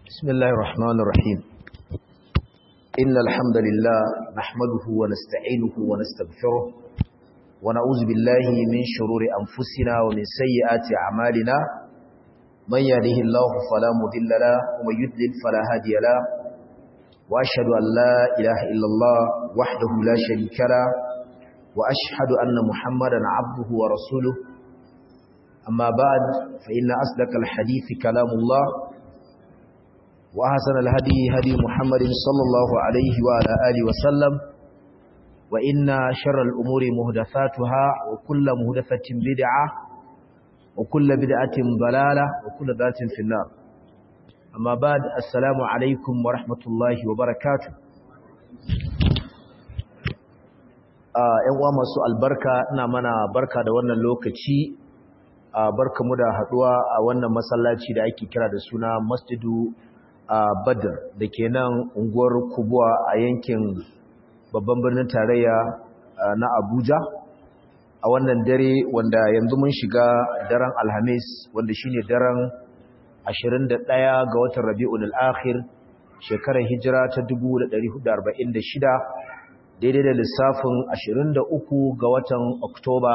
بسم الله الرحمن الرحيم إن الحمد لله نحمده ونستعينه ونستغفره ونعوذ بالله من شرور أنفسنا ومن سيئات أعمالنا من يهده الله فلا مضل له ومن يضلل فلا هادي له وأشهد أن لا إله إلا الله وحده لا شريك له وأشهد أن محمدا عبده ورسوله أما بعد فإن أصدق الحديث كلام الله وأحسن الهدي هدي محمد صلى الله عليه وعلى آله وسلم وإن شر الأمور مهدثاتها وكل مهدثة بدعة وكل بدعة ضلالة وكل ذات في النار أما بعد السلام عليكم ورحمة الله وبركاته ‘yan uwa masu albarka ina mana barka da wannan lokaci barka mu da haduwa a wannan masallaci da ake kira da suna masjidu badr da ke nan unguwar kubuwa a yankin babban birnin tarayya na abuja a wannan dare wanda yanzu mun shiga daren alhamis wanda shine daren 21 ga watan rabi'ul akhir shekarar hijira ta 1446 daidai da lissafin 23 ga watan oktoba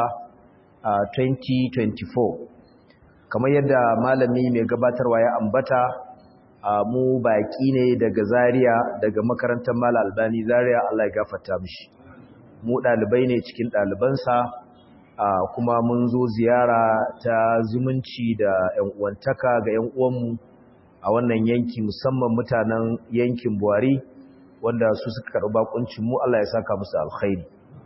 2024 kamar yadda malami mai gabatarwa ya ambata mu baki ne daga Zaria daga makarantar Mala Albani Zaria Allah ya gafarta mishi mu dalibai ne cikin dalibansa kuma mun zo ziyara ta zumunci da ƴan uwantaka ga ƴan uwanmu a wannan yanki musamman mutanen yankin Buhari wanda su suka karɓi bakuncin mu Allah ya saka musu alkhairi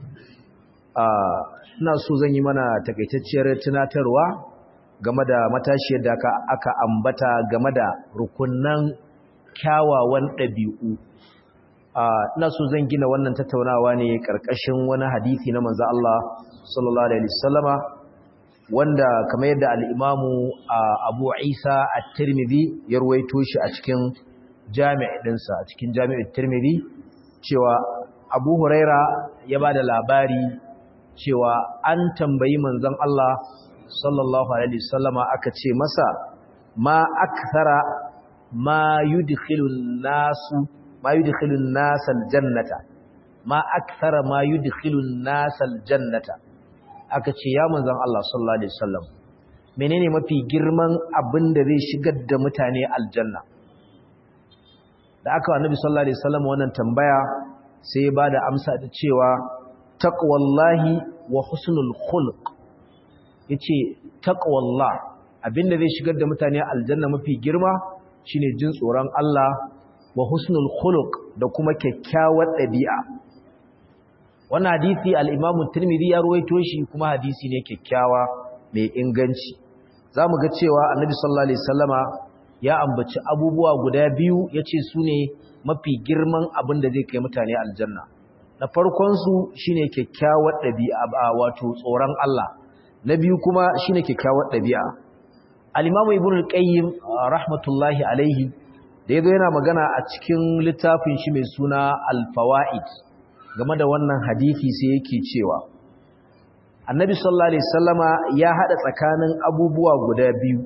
ina so zan yi mana takaitacciyar tunatarwa game da matashiyar da aka ambata game da rukunan kyawawan ɗabi'u ina so zan gina wannan tattaunawa ne ƙarƙashin wani hadithi na manzo Allah sallallahu alaihi wasallama wanda kamar yadda al-Imamu Abu Isa at-Tirmidhi ya ruwaito shi a cikin jami' ɗinsa a cikin jami'ut Tirmidhi cewa Abu Huraira ya bada labari cewa an tambayi manzon Allah sallallahu alaihi wasallama aka ce masa ma akthara ma yudkhilun nasu ma yudkhilun nasal jannata ma akthara ma yudkhilun nasal jannata aka ce ya manzon Allah sallallahu alaihi wasallam menene mafi girman abin da zai shigar da mutane aljanna da aka annabi sallallahu alaihi wasallam wannan tambaya sai ya bada amsa da cewa taqwallahi wa husnul khuluq yace taqwallah abinda zai shigar da mutane aljanna mafi girma shine jin tsoron Allah wa husnul khuluq da kuma kyakkyawar dabi'a wannan hadisi al-Imam Tirmidhi ya ruwaito shi kuma hadisi ne kyakkyawa mai inganci zamu ga cewa Annabi sallallahu alaihi wasallama ya ambaci abubuwa guda biyu yace sune mafi girman abin da zai kai mutane aljanna na farkon su shine kyakkyawar dabi'a wato tsoron Allah na biyu kuma shine kyakkyawar ɗabi'a al-imamu ibn al-qayyim rahmatullahi alaihi da yazo yana magana a cikin littafin shi mai suna al-fawaid game da wannan hadisi sai yake cewa annabi sallallahu alaihi wasallama ya hada tsakanin abubuwa guda biyu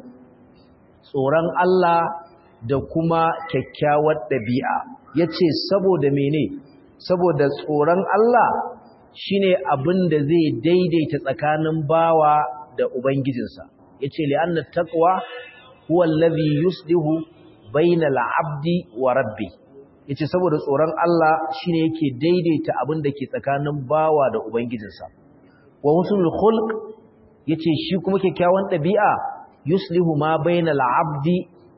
tsoron Allah da kuma kyakkyawar ɗabi'a yace saboda mene saboda tsoron Allah shine abin da zai daidaita tsakanin bawa da ubangijinsa yace li'anna taqwa huwa allazi yuslihu bainal abdi wa rabbi yace saboda tsoron Allah shine yake daidaita abin da ke tsakanin bawa da ubangijinsa wa husnul khulq yace shi kuma kyakkyawan dabi'a yuslihu ma bainal abdi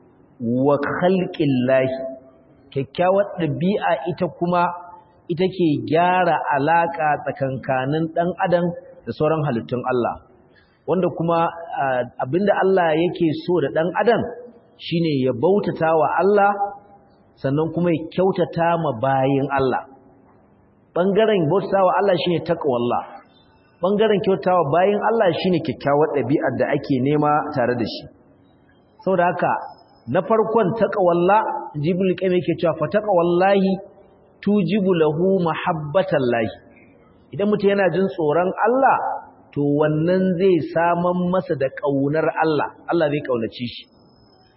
wa khalqillahi kyakkyawar dabi'a ita kuma ita ke gyara alaƙa tsakankanin ɗan adam da sauran halittun Allah wanda kuma abinda Allah yake so da ɗan adam shine ya bautata wa Allah sannan kuma ya kyautata ma bayin Allah ɓangaren bautata wa Allah shine taqwallah ɓangaren kyautata wa bayin Allah shine kyakkyawar ɗabi'ar da ake nema tare da shi saboda haka na farkon taqwallah jibril kai yake cewa fa taqwallahi tujibu lahu mahabbatan lahi idan mutum yana jin tsoron Allah to wannan zai saman masa da kaunar Allah Allah zai kaunace shi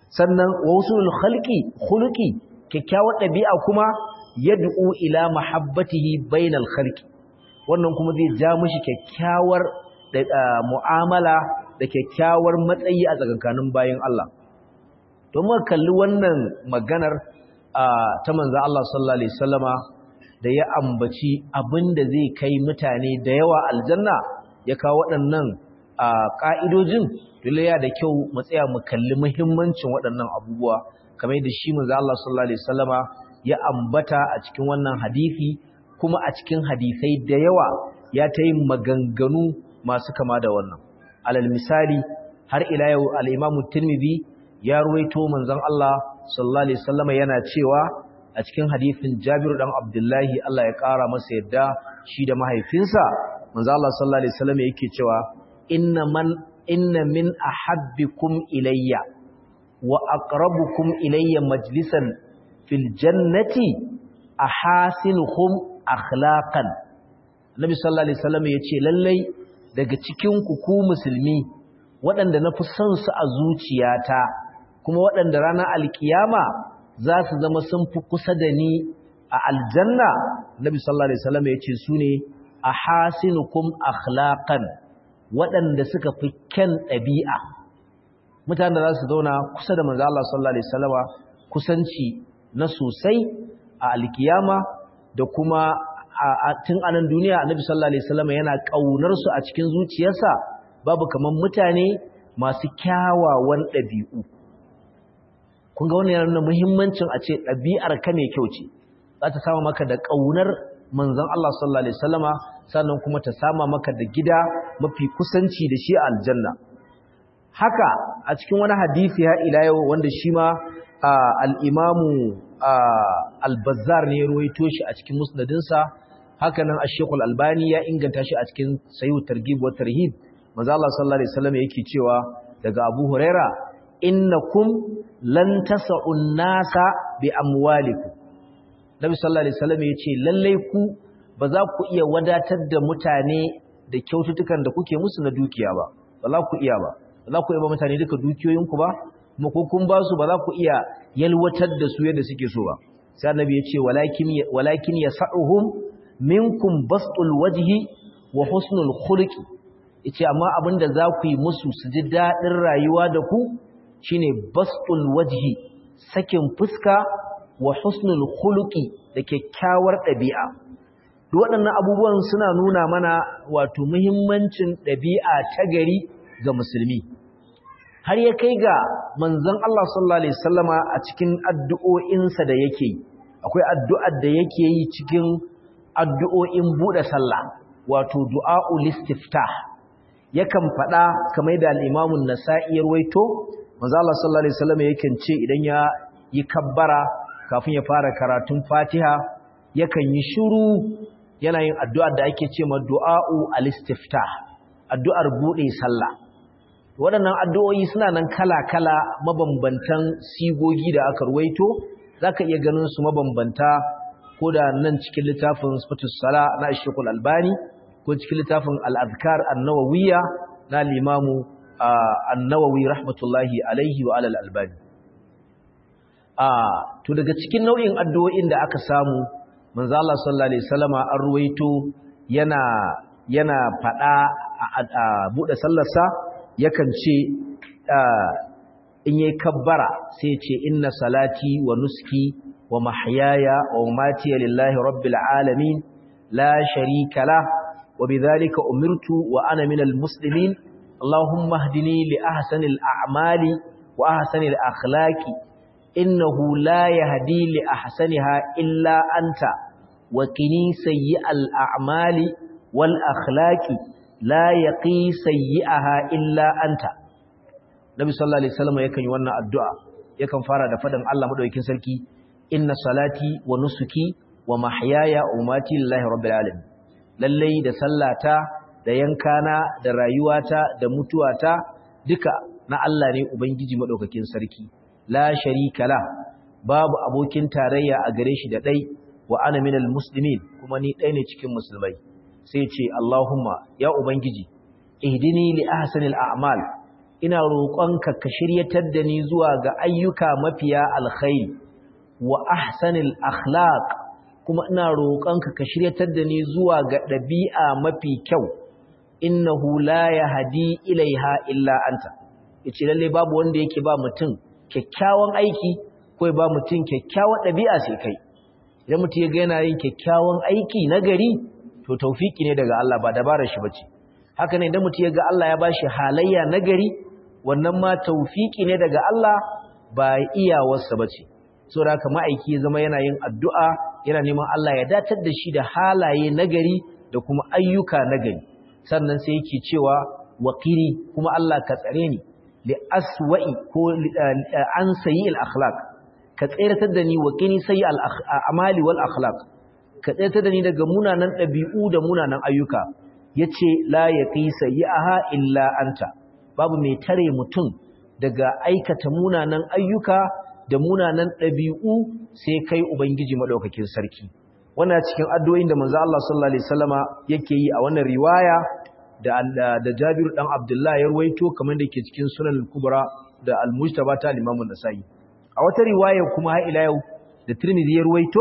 sannan wa usulul khalqi khuluqi kyakkyawar ɗabi'a kuma yad'u ila mahabbatihi bainal khalqi wannan kuma zai ja mishi kyakkyawar mu'amala da kyakkyawar matsayi a tsakankanin bayin Allah to muka kalli wannan maganar ta manzo Allah sallallahu alaihi wasallama da ya ambaci abinda zai kai mutane da yawa aljanna ya kawo waɗannan ƙa'idojin dole ya da kyau mu tsaya mu kalli muhimmancin waɗannan abubuwa kamar da shi manzo Allah sallallahu alaihi wasallama ya ambata a cikin wannan hadisi kuma a cikin hadisai da yawa ya ta yin maganganu masu kama da wannan alal misali har ila yau al-Imam Tirmidhi ya ruwaito manzon Allah sallallahu alaihi wasallama yana cewa a cikin hadisin Jabir dan Abdullahi Allah ya kara masa yadda shi da mahaifinsa manzo Allah sallallahu alaihi wasallama yake cewa inna man inna min ahabbikum ilayya wa aqrabukum ilayya majlisan fil jannati ahasinuhum akhlaqan Nabi sallallahu alaihi wasallam yace lallai daga cikin ku ku musulmi waɗanda nafi son su a zuciyata kuma waɗanda ranar alkiyama za su zama sun fi kusa da ni a aljanna Nabi sallallahu alaihi wasallam yace sune ahasinukum akhlaqan waɗanda suka fi kyan ɗabi'a mutane da za su zauna kusa da manzo Allah sallallahu alaihi wasallama kusanci na sosai a alkiyama da kuma a tun anan duniya annabi sallallahu alaihi wasallama yana kaunar su a cikin zuciyarsa babu kaman mutane masu kyawawan ɗabi'u kun ga wannan yana nuna muhimmancin a ce ɗabi'ar ka mai kyau ce za ta samu maka da ƙaunar manzon Allah sallallahu alaihi wasallama sannan kuma ta sama maka da gida mafi kusanci da shi a aljanna haka a cikin wani hadisi ya ila yau wanda shi ma al-imamu al-bazzar ne ya ruwaito shi a cikin musnadinsa haka nan ash-shaykh al-albani ya inganta shi a cikin sahih targhib wa tarhib manzo Allah sallallahu alaihi wasallam yake cewa daga Abu Huraira innakum lan tas'u an-nasa bi amwalikum Nabi sallallahu alaihi wasallam yace lalle ku ba za ku iya wadatar da mutane da kyaututtukan da kuke musu na dukiya ba ba za ku iya ba ba za ku iya ba mutane duka dukiyoyinku ba kuma ko kun ba su ba za ku iya yalwatar da su yadda suke so ba sai annabi ya ce walakin walakin yas'uhum minkum bastul wajhi wa husnul khuluqi yace amma abinda za ku yi musu su ji dadin rayuwa da ku shine bastul wajhi sakin fuska wa husnul khuluqi da kyakkyawar ɗabi'a duk waɗannan abubuwan suna nuna mana wato muhimmancin ɗabi'a ta gari ga musulmi har ya kai ga manzon Allah sallallahu alaihi wasallama a cikin addu'o'insa da yake akwai addu'ar da yake yi cikin addu'o'in buɗe sallah wato du'a'ul istiftah yakan faɗa kamar da al-Imam an-Nasa'i ya ruwaito manzon Allah sallallahu alaihi wasallama yakan ce idan ya yi kabbara kafin ya fara karatun Fatiha yakan yi shiru yana yin addu'ar da ake ce ma du'a'u al-istiftah addu'ar bude sallah waɗannan addu'o'i suna nan kala-kala mabambantan sigogi da aka ruwaito zaka iya ganin su mabambanta ko da nan cikin littafin sifatus sala na Sheikhul Albani ko cikin littafin al-azkar an-nawawiyya na limamu an-nawawi rahmatullahi alaihi wa alal albani to daga cikin nau'in addu'o'in da aka samu manzo Allah sallallahu alaihi wasallama an ruwaito yana yana fada a bude sallarsa yakan ce in yayi kabbara sai ya ce inna salati wa nuski wa mahyaya wa mamati lillahi rabbil alamin la sharika la wa bidhalika umirtu wa ana minal muslimin allahumma hdini li ahsanil a'mali wa ahsanil akhlaqi innahu la yahdi li ahsaniha illa anta wa qini sayyi'al a'mali wal akhlaqi la yaqi sayyi'aha illa anta Nabi sallallahu alaihi wasallam yakan yi wannan addu'a yakan fara da fadan Allah madaukakin sarki inna salati wa nusuki wa mahyaya wa mamati lillahi rabbil alamin lalle da sallata da yankana da rayuwata da mutuwata duka na Allah ne ubangiji madaukakin sarki la sharika la babu abokin tarayya a gare shi da dai wa ana minal muslimin kuma ni dai ne cikin musulmai sai ce Allahumma ya ubangiji ihdini li ahsanil a'mal ina roƙonka ka shiryatar da ni zuwa ga ayyuka mafiya alkhairi wa ahsanil akhlaq kuma ina roƙonka ka shiryatar da ni zuwa ga ɗabi'a mafi kyau innahu la yahdi ilaiha illa anta yace lalle babu wanda yake ba mutum kyakkyawan aiki ko ba mutum kyakkyawan ɗabi'a sai kai idan mutum ya ga yana yin kyakkyawan aiki na gari to taufiki ne daga Allah ba dabarar shi bace haka ne idan mutum ya ga Allah ya bashi halayya na gari wannan ma taufiki ne daga Allah ba iyawarsa bace saboda haka ma'aiki ya zama yana yin addu'a yana neman Allah ya datar da shi da halaye nagari da kuma ayyuka nagari sannan sai yake cewa waqiri kuma Allah ka tsare ni li aswa'i ko an sayi al akhlaq ka tsiratar da ni waqini sayi al amali wal akhlaq ka tsiratar da ni daga munanan dabi'u da munanan ayyuka yace la yaqi sayyi'aha illa anta babu mai tare mutum daga aikata munanan ayyuka da munanan ɗabi'u sai kai Ubangiji maɗaukakin sarki. Wannan cikin addu'o'in da manzo Allah sallallahu Alaihi Wasallama yake yi a wannan riwaya da Jabiru ɗan Abdullahi ya ruwaito kamar da ke cikin sunan kubra da al-Mujtaba ta limamun Nasa'i. A wata riwaya kuma har ila yau da Tirmidhi ya ruwaito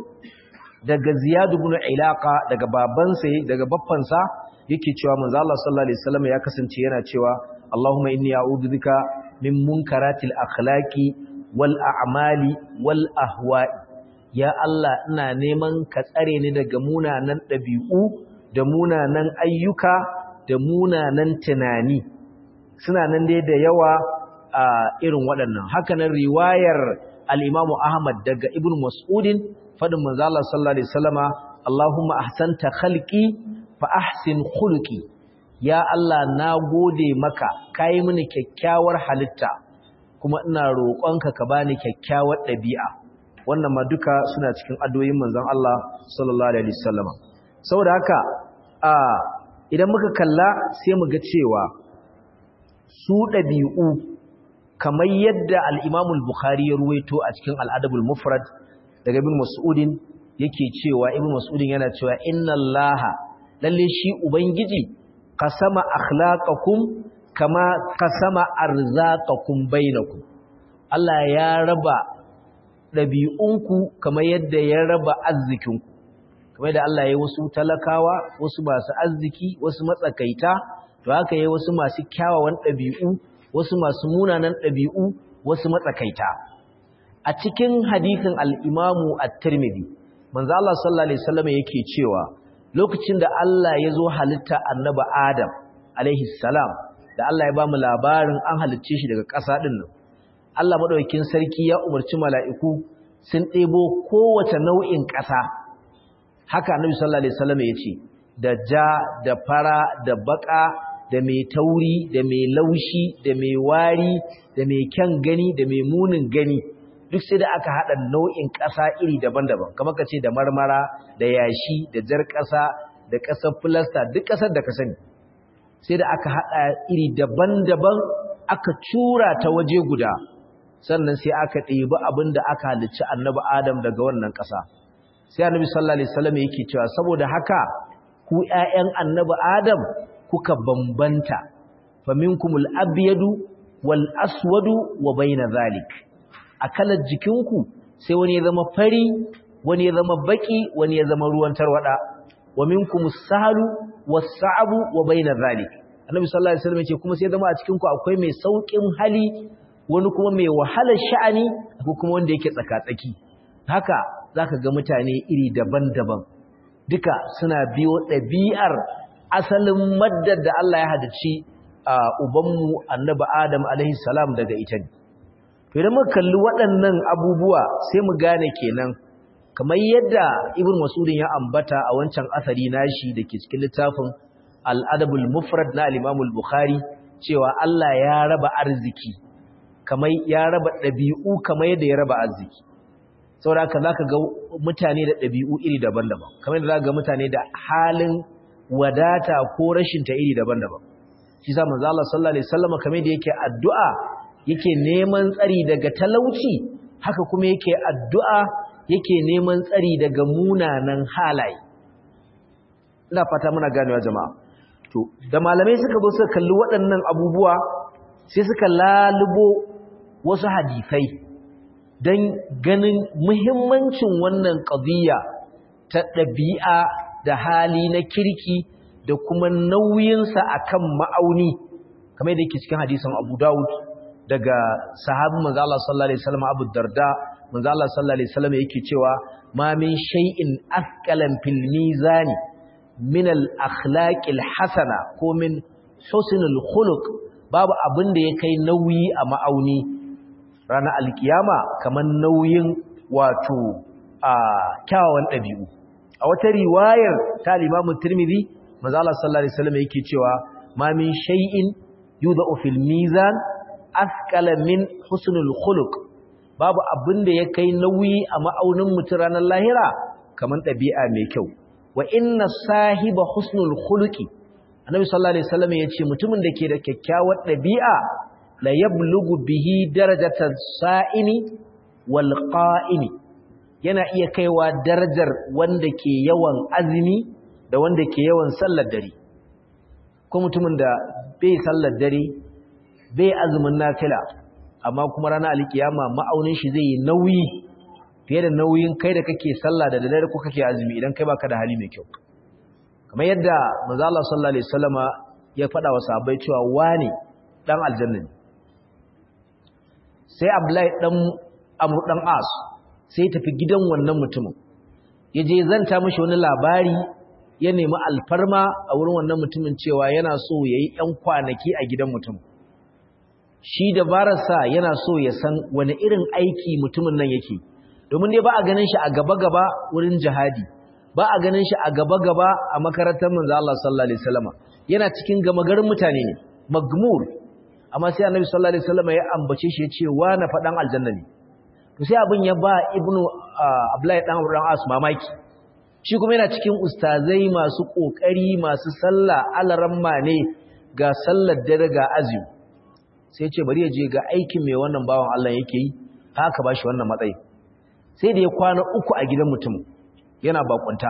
daga Ziyad ibn Ilaqa daga babansa daga baffansa yake cewa manzo Allah sallallahu Alaihi Wasallama ya kasance yana cewa Allahumma inni a'udhu bika min munkaratil akhlaqi wal a'mali wal ahwa'i ya Allah ina neman ka tsare ni daga munanan ɗabi'u da munanan ayyuka da munanan tunani suna nan dai da yawa a irin waɗannan hakanan riwayar al-Imam Ahmad daga Ibn Mas'udin fadin manzo Allah sallallahu alaihi wasallama Allahumma ahsanta khalqi fa ahsin khuluqi ya Allah na gode maka kai mini kyakkyawar halitta kuma ina roƙonka ka bani kyakkyawar ɗabi'a wannan ma duka suna cikin addu'o'in manzon Allah sallallahu alaihi wasallam saboda haka a idan muka kalla sai mu ga cewa su ɗabi'u kamar yadda al-Imam al-Bukhari ya ruwaito a cikin al-Adab al-Mufrad daga Ibn Mas'udin yake cewa Ibn Mas'udin yana cewa inna Allaha lalle shi ubangiji qasama akhlaqakum kama kasama arzaqakum bainakum Allah ya raba dabi'unku kamar yadda ya raba arzikinku kamar da Allah ya wasu talakawa wasu masu arziki wasu matsakaita to haka yayi wasu masu kyawawan dabi'u wasu masu munanan dabi'u wasu matsakaita a cikin hadisin al-Imam at-Tirmidhi manzo Allah sallallahu alaihi wasallam yake cewa lokacin da Allah ya zo halitta annabi Adam alaihi salam da Allah ya ba mu labarin an halicce shi daga ƙasa ɗin nan. Allah maɗaukin sarki ya umarci mala'iku sun ɗebo kowace nau'in ƙasa. Haka Annabi sallallahu Alaihi wasallam ya ce, da ja, da fara, da baƙa, da mai tauri, da mai laushi, da mai wari, da mai kyan gani, da mai munin gani. Duk sai da aka haɗa nau'in ƙasa iri daban-daban, kamar ka ce da marmara, da yashi, da jar ƙasa, da ƙasar filasta, duk ƙasar da ka sani. sai da aka haɗa iri daban-daban aka cura ta waje guda sannan sai aka ɗebi abin da aka halicci annabi adam daga wannan ƙasa sai annabi sallallahu alaihi wasallam yake cewa saboda haka ku ƴaƴan annabi adam kuka bambanta faminkumul abyadu wal aswadu wa baina zalik akalar jikinku sai wani ya zama fari wani ya zama baki wani ya zama ruwan tarwada wa minkumus sahlu was-sa'bu wa baina zalik annabi sallallahu alaihi wasallam yace kuma sai zama a cikin ku akwai mai saukin hali wani kuma mai wahalar sha'ani akwai kuma wanda yake tsaka-tsaki haka zaka ga mutane iri daban-daban duka suna biyo ɗabi'ar asalin maddar da Allah ya hadaci a ubanmu annabi Adam alaihi salam daga ita ne to idan muka kalli waɗannan abubuwa sai mu gane kenan kamar yadda ibn mas'udin ya ambata a wancan asari nashi da ke cikin littafin al-adabul mufrad na al-imam al-bukhari cewa Allah ya raba arziki kamar ya raba ɗabi'u kamar yadda ya raba arziki saboda haka zaka ga mutane da ɗabi'u iri daban-daban kamar yadda zaka ga mutane da halin wadata ko rashin ta iri daban-daban shi sa manzo Allah sallallahu alaihi wasallam kamar yadda yake addu'a yake neman tsari daga talauci haka kuma yake addu'a yake neman tsari daga munanan halaye ina fata muna ganewa jama'a to da malamai suka zo suka kalli waɗannan abubuwa sai suka lalubo wasu hadisai don ganin muhimmancin wannan ƙadiyya ta ɗabi'a da hali na kirki da kuma nauyinsa a kan ma'auni kamar yadda yake cikin hadisan abu dawud daga sahabin manzo Allah sallallahu alaihi wasallam Abu Darda manzo Allah sallallahu alaihi wasallam yake cewa ma min shay'in athqalan fil mizan min al akhlaq al hasana ko min husn al khuluq babu abin da ya kai nauyi a ma'auni ranar alkiyama kamar nauyin wato a kyawawan ɗabi'u a wata riwayar ta Imam Tirmidhi manzo Allah sallallahu alaihi wasallam yake cewa ma min shay'in yudau fil mizan askala min husnul khuluq babu abin da ya kai nauyi a ma'aunin mutum ranar lahira kamar ɗabi'a mai kyau wa inna sahiba husnul khuluqi annabi sallallahu alaihi wasallam yace mutumin da ke da kyakkyawar ɗabi'a la yablugu bihi darajatan sa'imi wal qa'imi yana iya kaiwa darajar wanda ke yawan azumi da wanda ke yawan sallar dare ko mutumin da bai sallar dare bai azumin nafila amma kuma ranar alkiyama ma'aunin shi zai yi nauyi fiye da nauyin kai da kake sallah da dare ko kake azumi idan kai baka da hali mai kyau kamar yadda manzo Allah sallallahu alaihi wasallama ya faɗa wa sahabbai cewa wani dan aljanna ne sai Abdullahi dan Amr dan As sai tafi gidan wannan mutumin yaje zanta mishi wani labari ya nemi alfarma a wurin wannan mutumin cewa yana so yayi ɗan kwanaki a gidan mutum shi dabararsa yana so ya san wani irin aiki mutumin nan yake domin dai ba a ganin shi a gaba-gaba wurin jihadi ba a ganin shi a gaba-gaba a makarantar manzo Allah sallallahu alaihi wasallam yana cikin gamagarin mutane ne magmur amma sai annabi sallallahu alaihi wasallam ya ambace shi ya ce wa na fadan aljanna ne to sai abin ya ba ibnu abdullahi dan Abdurrahman as mamaki shi kuma yana cikin ustazai masu kokari masu sallah alaramma ne ga sallar dare ga azumi sai ce bari ya je ga aikin mai wannan bawan Allah yake yi haka ba shi wannan matsayi sai da ya kwana uku a gidan mutum yana bakunta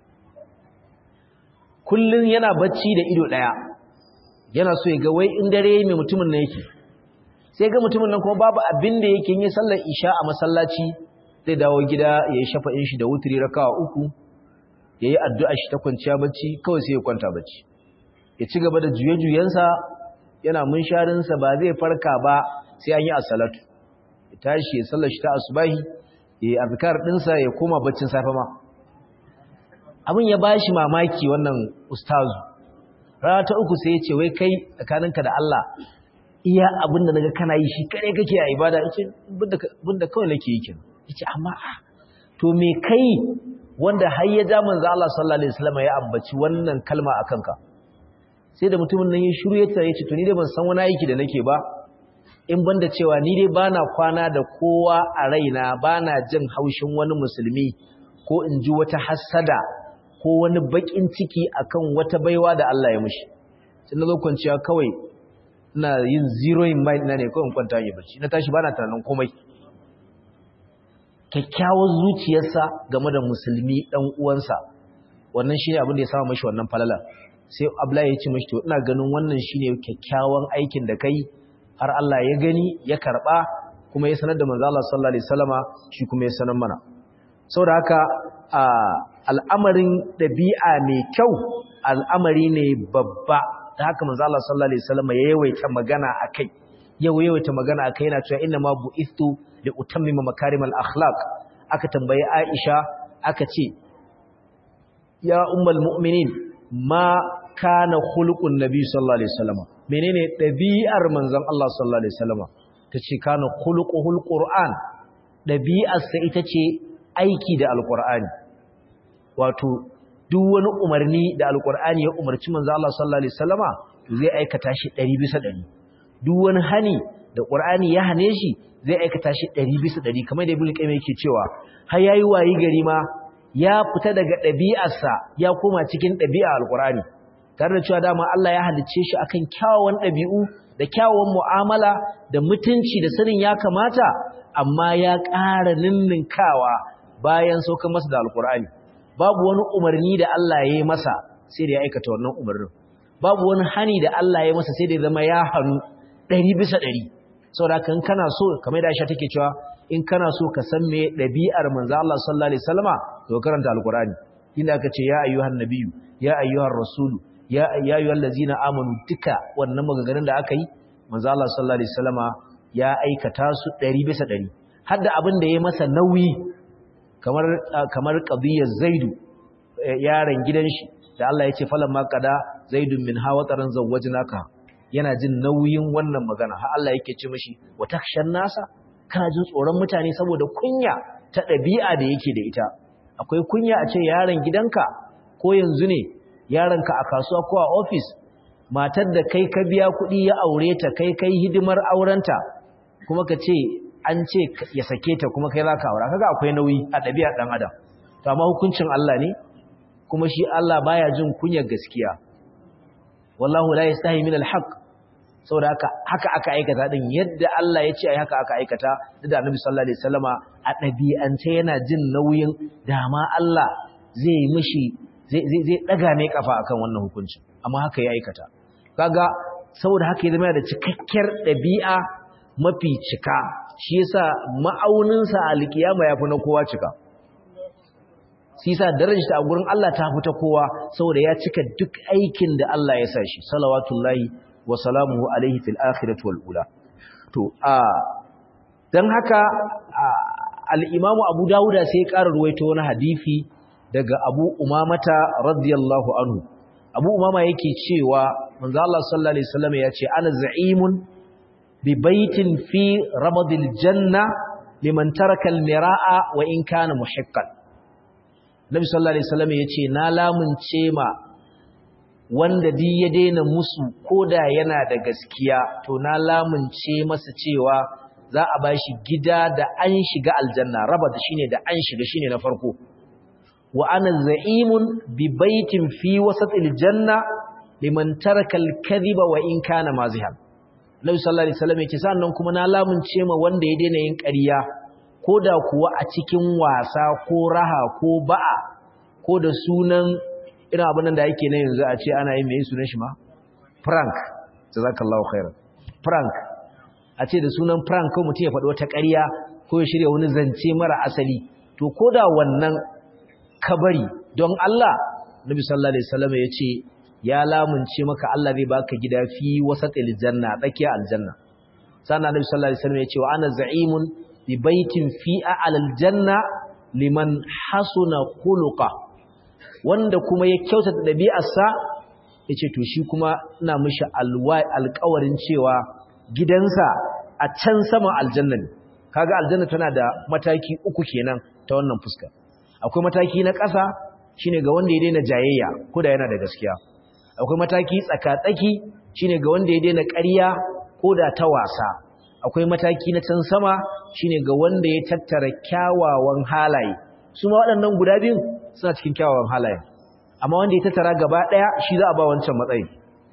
kullun yana bacci da ido daya yana so ya ga wai in dare mai mutumin nan yake sai ga mutumin nan kuma babu abin da yake yin sallar isha a masallaci zai dawo gida ya yi shafa'in shi da wuturi rakawa uku ya yi addu'a shi ta kwanciya bacci kawai sai ya kwanta bacci ya ci gaba da juye-juyensa yana munsharinsa ba zai farka ba sai an yi asalatu ya tashi ya sallar shi ta asubahi ya yi azkar ɗinsa ya koma baccin safe ma abin ya bashi mamaki wannan ustazu rana ta uku sai ya ce wai kai tsakaninka da Allah iya abin da naga kana yi shi kare kake a ibada yace bunda kawai nake yi kin yace amma to me kai wanda har ya ja manzo Allah sallallahu alaihi wasallam ya ambaci wannan kalma akan ka sai da mutumin nan ya shiru ya tare ce to ni dai ban san wani aiki da nake ba in banda cewa ni dai bana kwana da kowa a raina bana jin haushin wani musulmi ko in ji wata hassada ko wani bakin ciki akan wata baiwa da Allah ya mishi sai na zo kwanciya kawai ina yin zero in mind na ne kawai in kwanta yi bacci na tashi bana tunanin komai kyakkyawar zuciyarsa game da musulmi dan uwansa wannan shine abin da ya sama mashi wannan falala sai Abdullahi ya ce mashi to ina ganin wannan shine kyakkyawan aikin da kai har Allah ya gani ya karba kuma ya sanar da manzo Allah sallallahu alaihi wasallama shi kuma ya sanar mana saboda haka al'amarin dabi'a mai kyau al'amari ne babba da haka manzo Allah sallallahu alaihi wasallama ya yawaita magana akai yau yawaita magana akai yana cewa inna ma bu'istu li utammima makarimal akhlaq aka tambayi Aisha aka ce ya ummul mu'minin ma kana khuluqun nabi sallallahu alaihi wasallam menene dabi'ar manzon Allah sallallahu alaihi wasallam tace kana khuluquhul qur'an dabi'ar sa ita ce aiki da alqur'ani wato duk wani umarni da alqur'ani ya umarci manzon Allah sallallahu alaihi wasallama zai aikata shi 100 bisa 100 duk wani hani da qur'ani ya hane shi zai aikata shi 100 bisa 100 kamar da ibnu qayyim yake cewa har yayi wayi gari ma ya fita daga ɗabi'arsa ya koma cikin ɗabi'a alƙur'ani tare da cewa dama Allah ya halicce shi akan kyawawan ɗabi'u da kyawawan mu'amala da mutunci da sanin ya kamata amma ya ƙara ninninkawa bayan saukar masa da alƙur'ani babu wani umarni da Allah ya yi masa sai da ya aikata wannan umarnin babu wani hani da Allah ya masa sai da ya zama ya hannu ɗari bisa ɗari saboda haka in kana so kamar da Aisha take cewa in kana so ka san me ɗabi'ar manzo Allah sallallahu alaihi wasallama to karanta alqur'ani inda aka ce ya ayyuhan nabiyyu ya ayyuhar rasulu ya ya ayyuhal ladzina amanu duka wannan maganganun da aka yi manzo Allah sallallahu alaihi wasallama ya aikata su ɗari bisa ɗari har da abin da ya masa nauyi kamar kamar qadiyar zaidu yaron gidan shi da Allah ya ce falamma qada zaidun min hawataran zawwajnaka yana jin nauyin wannan magana har Allah yake ce mishi wa takshan nasa kana jin tsoron mutane saboda kunya ta ɗabi'a da yake da ita akwai kunya a ce yaron gidanka ko yanzu ne yaronka a kasuwa ko a ofis matar da kai ka biya kuɗi ya aure ta kai kai hidimar aurenta kuma ka ce an ce ya sake ta kuma kai za ka aura kaga akwai nauyi a ɗabi'a ɗan adam to amma hukuncin Allah ne kuma shi Allah baya jin kunyar gaskiya wallahu la yastahi min alhaq saboda haka haka aka aikata din yadda Allah ya ce ai haka aka aikata da Annabi sallallahu alaihi wasallama a ɗabi'ance yana jin nauyin dama Allah zai mishi zai zai daga mai kafa akan wannan hukunci amma haka ya aikata kaga saboda haka ya zama da cikakkiyar ɗabi'a mafi cika shi yasa ma'auninsa a alkiyama yafi na kowa cika shi yasa darajarsa a gurin Allah ta fita kowa saboda ya cika duk aikin da Allah ya sa shi salawatullahi wa salamuhu alaihi fil akhirati wal ula to a dan haka al-Imam Abu Dawud sai ya ƙara ruwaito wani hadisi daga Abu Umamata radiyallahu anhu Abu Umama yake cewa manzo Allah sallallahu alaihi wasallam ya ce ana za'imun bi baitin fi rabadil janna liman taraka al-mira'a wa in kana muhiqqan Nabi sallallahu alaihi wasallam yace na lamunce ma wanda di ya daina musu koda yana da gaskiya to na lamunce masa cewa za a bashi gida da an shiga aljanna raba da shine da an shiga shine na farko wa ana za'imun bi baitin fi wasatil janna liman taraka al-kadhiba wa in kana mazihan Nabi sallallahu alaihi wasallam yace sannan kuma na lamunce ma wanda ya daina yin ƙarya ko da kuwa a cikin wasa ko raha ko ba'a ko da sunan irin abin da yake na yanzu a ce ana yin mai sunan shi ma prank jazakallahu khairan prank a ce da sunan prank ko mutum ya faɗi wata ƙarya ko ya shirya wani zance mara asali to ko da wannan kabari don Allah Nabi sallallahu alaihi wasallam ya ce ya lamunce maka Allah zai baka gida fi wasatil janna tsakiya aljanna sannan Nabi sallallahu alaihi wasallam ya ce wa ana za'imun bi baitin fi a'lal janna liman hasuna khuluqa wanda kuma ya kyautata dabi'arsa yace to shi kuma ina mishi alƙawarin cewa gidansa a can sama aljanna ne kaga aljanna tana da mataki uku kenan ta wannan fuska akwai mataki na ƙasa shine ga wanda ya daina jayayya ko da yana da gaskiya akwai mataki tsaka-tsaki shine ga wanda ya daina ƙarya ko da ta wasa akwai mataki na can sama shine ga wanda ya tattara kyawawan halaye su ma waɗannan guda biyun suna cikin kyawawan halaye amma wanda ya tattara gaba ɗaya shi za a ba wancan matsayi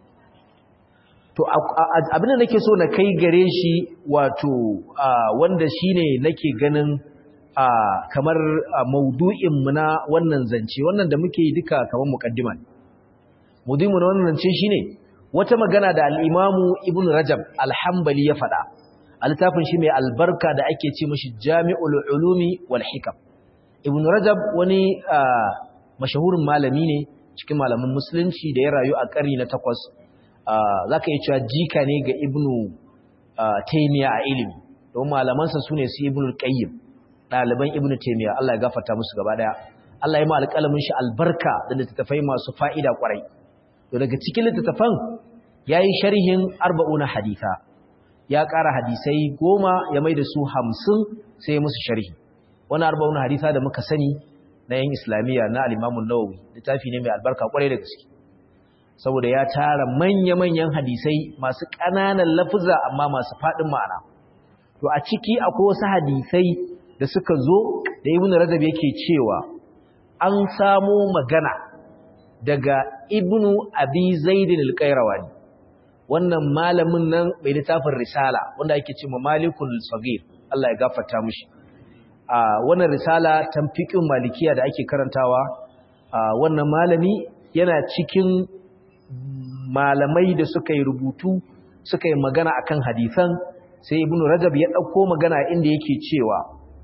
to abin da nake so na kai gare shi wato wanda shine nake ganin kamar maudu'in mu na wannan zance wannan da muke yi duka kamar muqaddima ne maudu'in mu na wannan zance shine wata magana da al-Imamu Ibn Rajab al-Hanbali ya faɗa a littafin shi mai albarka da ake ce mashi Jami'ul Ulumi wal Hikam Ibn Rajab wani mashahurin malami ne cikin malamin musulunci da ya rayu a ƙarni na takwas zaka iya cewa jika ne ga Ibn Taymiyyah a ilimi don malamansa sune su Ibn Qayyim ɗaliban Ibn Taymiyyah Allah ya gafarta musu gaba daya Allah ya ma alƙalamin shi albarka da littattafai masu fa'ida kwarai to daga cikin littattafan yayi sharhin arba'una haditha ya ƙara hadisai goma ya mai da su hamsin sai ya musu sharhi wani arba'una haditha da muka sani na yan islamiyya na alimamun nawawi littafi ne mai albarka kwarai da gaske saboda ya tara manya-manyan hadisai masu ƙananan lafuza amma masu faɗin ma'ana to a ciki akwai wasu hadisai da suka zo da ibnu rajab yake cewa an samo magana daga ibnu abi zaidin al-qayrawani wannan malamin nan mai littafin risala wanda ake ce ma malikul sagir Allah ya gafarta mishi a wannan risala tamfiqin malikiya da ake karantawa a wannan malami yana cikin malamai da suka yi rubutu suka yi magana akan hadisan sai ibnu rajab ya dauko magana inda yake cewa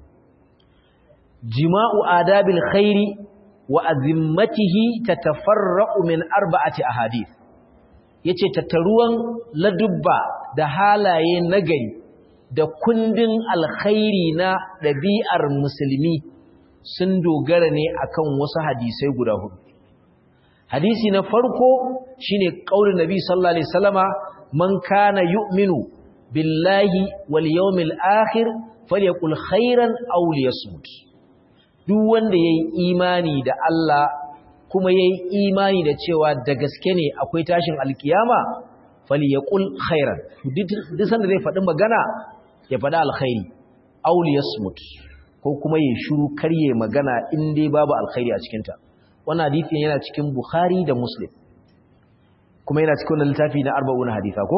jima'u adabil khairi wa azimmatihi tatafarra'u min arba'ati ahadith yace tattaruwan ladubba da halaye nagari da kundin alkhairi na ɗabi'ar musulmi sun dogara ne akan wasu hadisai guda hudu hadisi na farko shine qaulin nabi sallallahu alaihi wasallama man kana yu'minu billahi wal yawmil akhir falyaqul khairan aw liyasmut duk wanda yayi imani da Allah kuma yayi imani da cewa da gaske ne akwai tashin alkiyama falyaqul khairan duk sanda zai faɗi magana ya faɗi alkhairi aw liyasmut ko kuma ya shiru karye magana in dai babu alkhairi a cikinta wannan hadisin yana cikin Bukhari da Muslim kuma yana cikin wannan littafi na 40 hadisa ko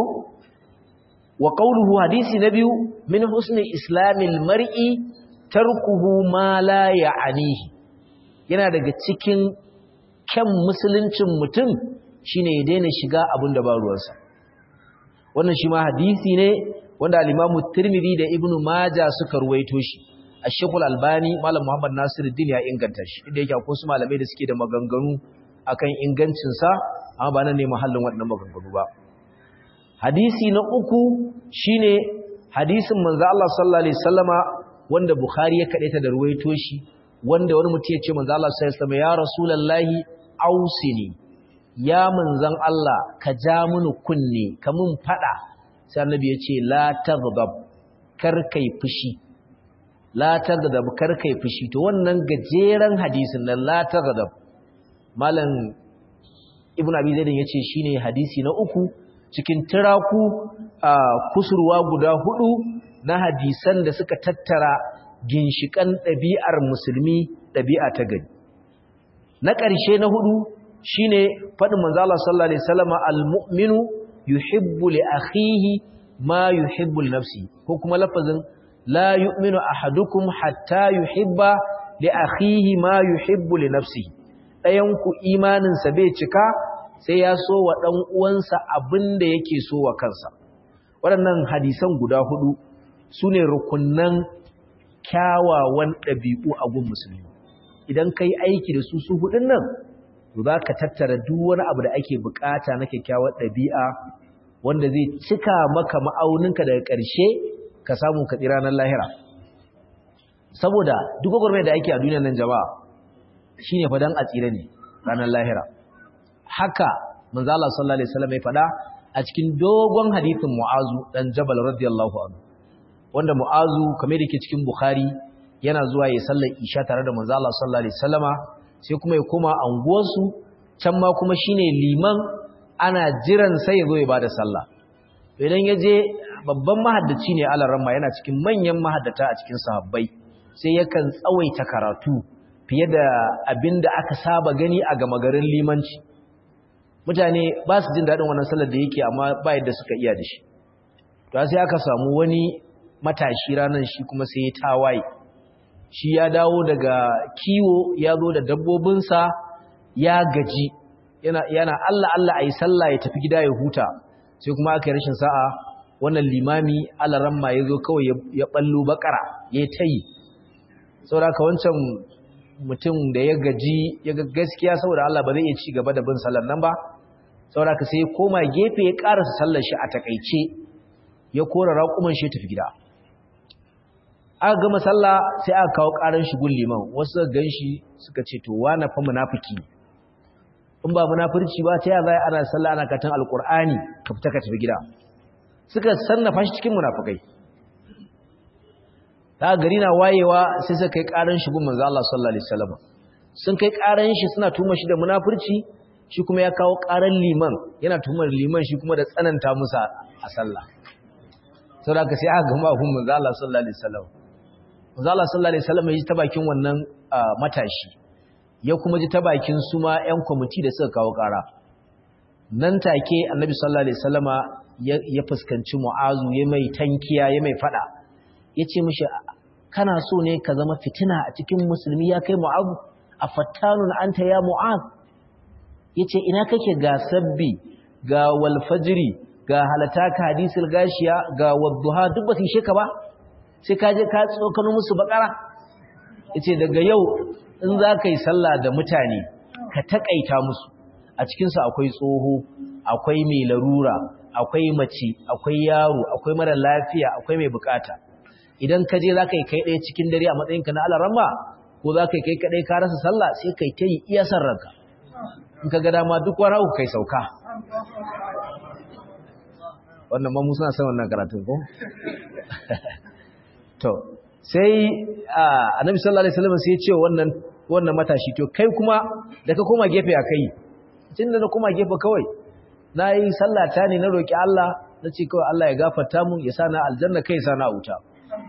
wa qawluhu hadisi na biyu min husni islamil mar'i tarkuhu ma la ya'anihi yana daga cikin kyan musuluncin mutum shine ya daina shiga abin da ba ruwansa wannan shi ma hadisi ne wanda al-Imam Tirmidhi da Ibn Majah suka ruwaito shi Ashekul Albani Malam Muhammad Nasiruddin ya inganta shi inda yake akwai su malamai da suke da maganganu akan ingancin sa amma ba nan ne mahallin waɗannan maganganu ba hadisi na uku shine hadisin manzo Allah sallallahu alaihi wasallama wanda Bukhari ya kadaita da ruwaito shi wanda wani mutum ya ce manzo Allah sallallahu alaihi wasallama ya rasulullahi ausini ya manzon Allah ka ja mini kunne ka mun fada sai annabi ya ce la taghdab kar kai fushi la taghdab kar kai fushi to wannan gajeren hadisin nan la taghdab malam ibnu abi zaid yace shine hadisi na uku cikin tiraku a kusurwa guda hudu na hadisan da suka tattara ginshikan ɗabi'ar musulmi ɗabi'a ta gari na ƙarshe na hudu shine faɗin manzo Allah sallallahu alaihi wasallam al-mu'minu yuhibbu li akhihi ma yuhibbu li nafsihi ko kuma lafazin la yu'minu ahadukum hatta yuhibba li akhihi ma yuhibbu li nafsihi dayan ku imanin sa bai cika sai ya so wa dan uwansa abinda yake so wa kansa waɗannan hadisan guda hudu sune rukunnan kyawawan ɗabi'u a gun musulmi idan kai aiki da su su hudun nan to za ka tattara duk wani abu da ake bukata na kyakkyawar ɗabi'a wanda zai cika maka ma'auninka daga ƙarshe ka samu ka tsira nan lahira saboda duk gwagwarmai da ake a duniyar nan jama'a shine fadan a tsira ne ranar lahira haka manzo Allah sallallahu alaihi wasallam ya fada a cikin dogon hadithin Mu'azu dan Jabal radiyallahu anhu wanda Mu'azu kamar yake cikin Bukhari yana zuwa ya sallar Isha tare da manzo Allah sallallahu alaihi wasallama sai kuma ya koma anguwarsu can ma kuma shine liman ana jiran sai ya zo ya bada sallah idan ya je babban mahaddaci ne alaramma yana cikin manyan mahaddata a cikin sahabbai sai yakan tsawaita karatu fiye da abin da aka saba gani a gama garin limanci mutane ba su jin daɗin wannan sallar da yake amma ba yadda suka iya da shi to sai aka samu wani matashi ranar shi kuma sai ya tawaye shi ya dawo daga kiwo ya zo da dabbobinsa ya gaji yana, yana Allah Allah a yi sallah ya tafi gida ya huta sai kuma aka yi rashin sa'a wannan limami alaramma ya zo kawai ya ballo bakara ya ta yi saboda ka wancan mutum da ya gaji ya ga gaskiya saboda Allah ba zai iya ci gaba da bin sallar nan ba saboda ka sai ya koma gefe ya karasa sallar shi a takaice ya kora raƙuman shi ya tafi gida aka gama sallah sai aka kawo ƙaran shi gun liman wasu gan shi suka ce to wa na fa munafiki in ba munafurci ba ta yaya ana sallah ana katan alqur'ani ka fita ka tafi gida suka sannafa shi cikin munafikai ta gari na wayewa sai suka kai karan shi gun manzo Allah sallallahu alaihi wasallam sun kai karan shi suna tuma shi da munafurci shi kuma ya kawo karan liman yana tumar liman shi kuma da tsananta musa a sallah saboda ka sai aka gama gun manzo Allah sallallahu alaihi wasallam manzo Allah sallallahu alaihi wasallam ya ji ta bakin wannan matashi ya kuma ji ta bakin su ma ƴan kwamiti da suka kawo ƙara nan take annabi sallallahu alaihi wasallama ya fuskanci mu'azu ya mai tankiya ya mai fada yace mishi kana so ne ka zama fitina a cikin musulmi ya kai mu'azu afattanun anta ya mu'az yace ina kake ga sabbi ga wal fajri ga halata ka hadisul gashiya ga wadduha duk ba su yi ka ba sai ka je ka tsokano musu bakara yace daga yau in za ka yi sallah da mutane ka takaita musu a cikinsu akwai tsoho akwai mai larura akwai mace akwai yaro akwai mara lafiya akwai mai bukata idan ka je za ka yi kai ɗaya cikin dare a matsayinka na alarama ko za ka yi kai kaɗai ka rasa sallah sai kai ta yi iya san ranka in ka ga dama duk wani uku kai sauka wannan ma suna son wannan karatun ko to sai annabi sallallahu alaihi wasallam sai ya ce wannan wannan matashi to kai kuma da ka koma gefe a kai tunda na koma gefe kawai nayi sallata ne na roki Allah nace kawai Allah ya gafarta mun ya sa na aljanna kai sa na wuta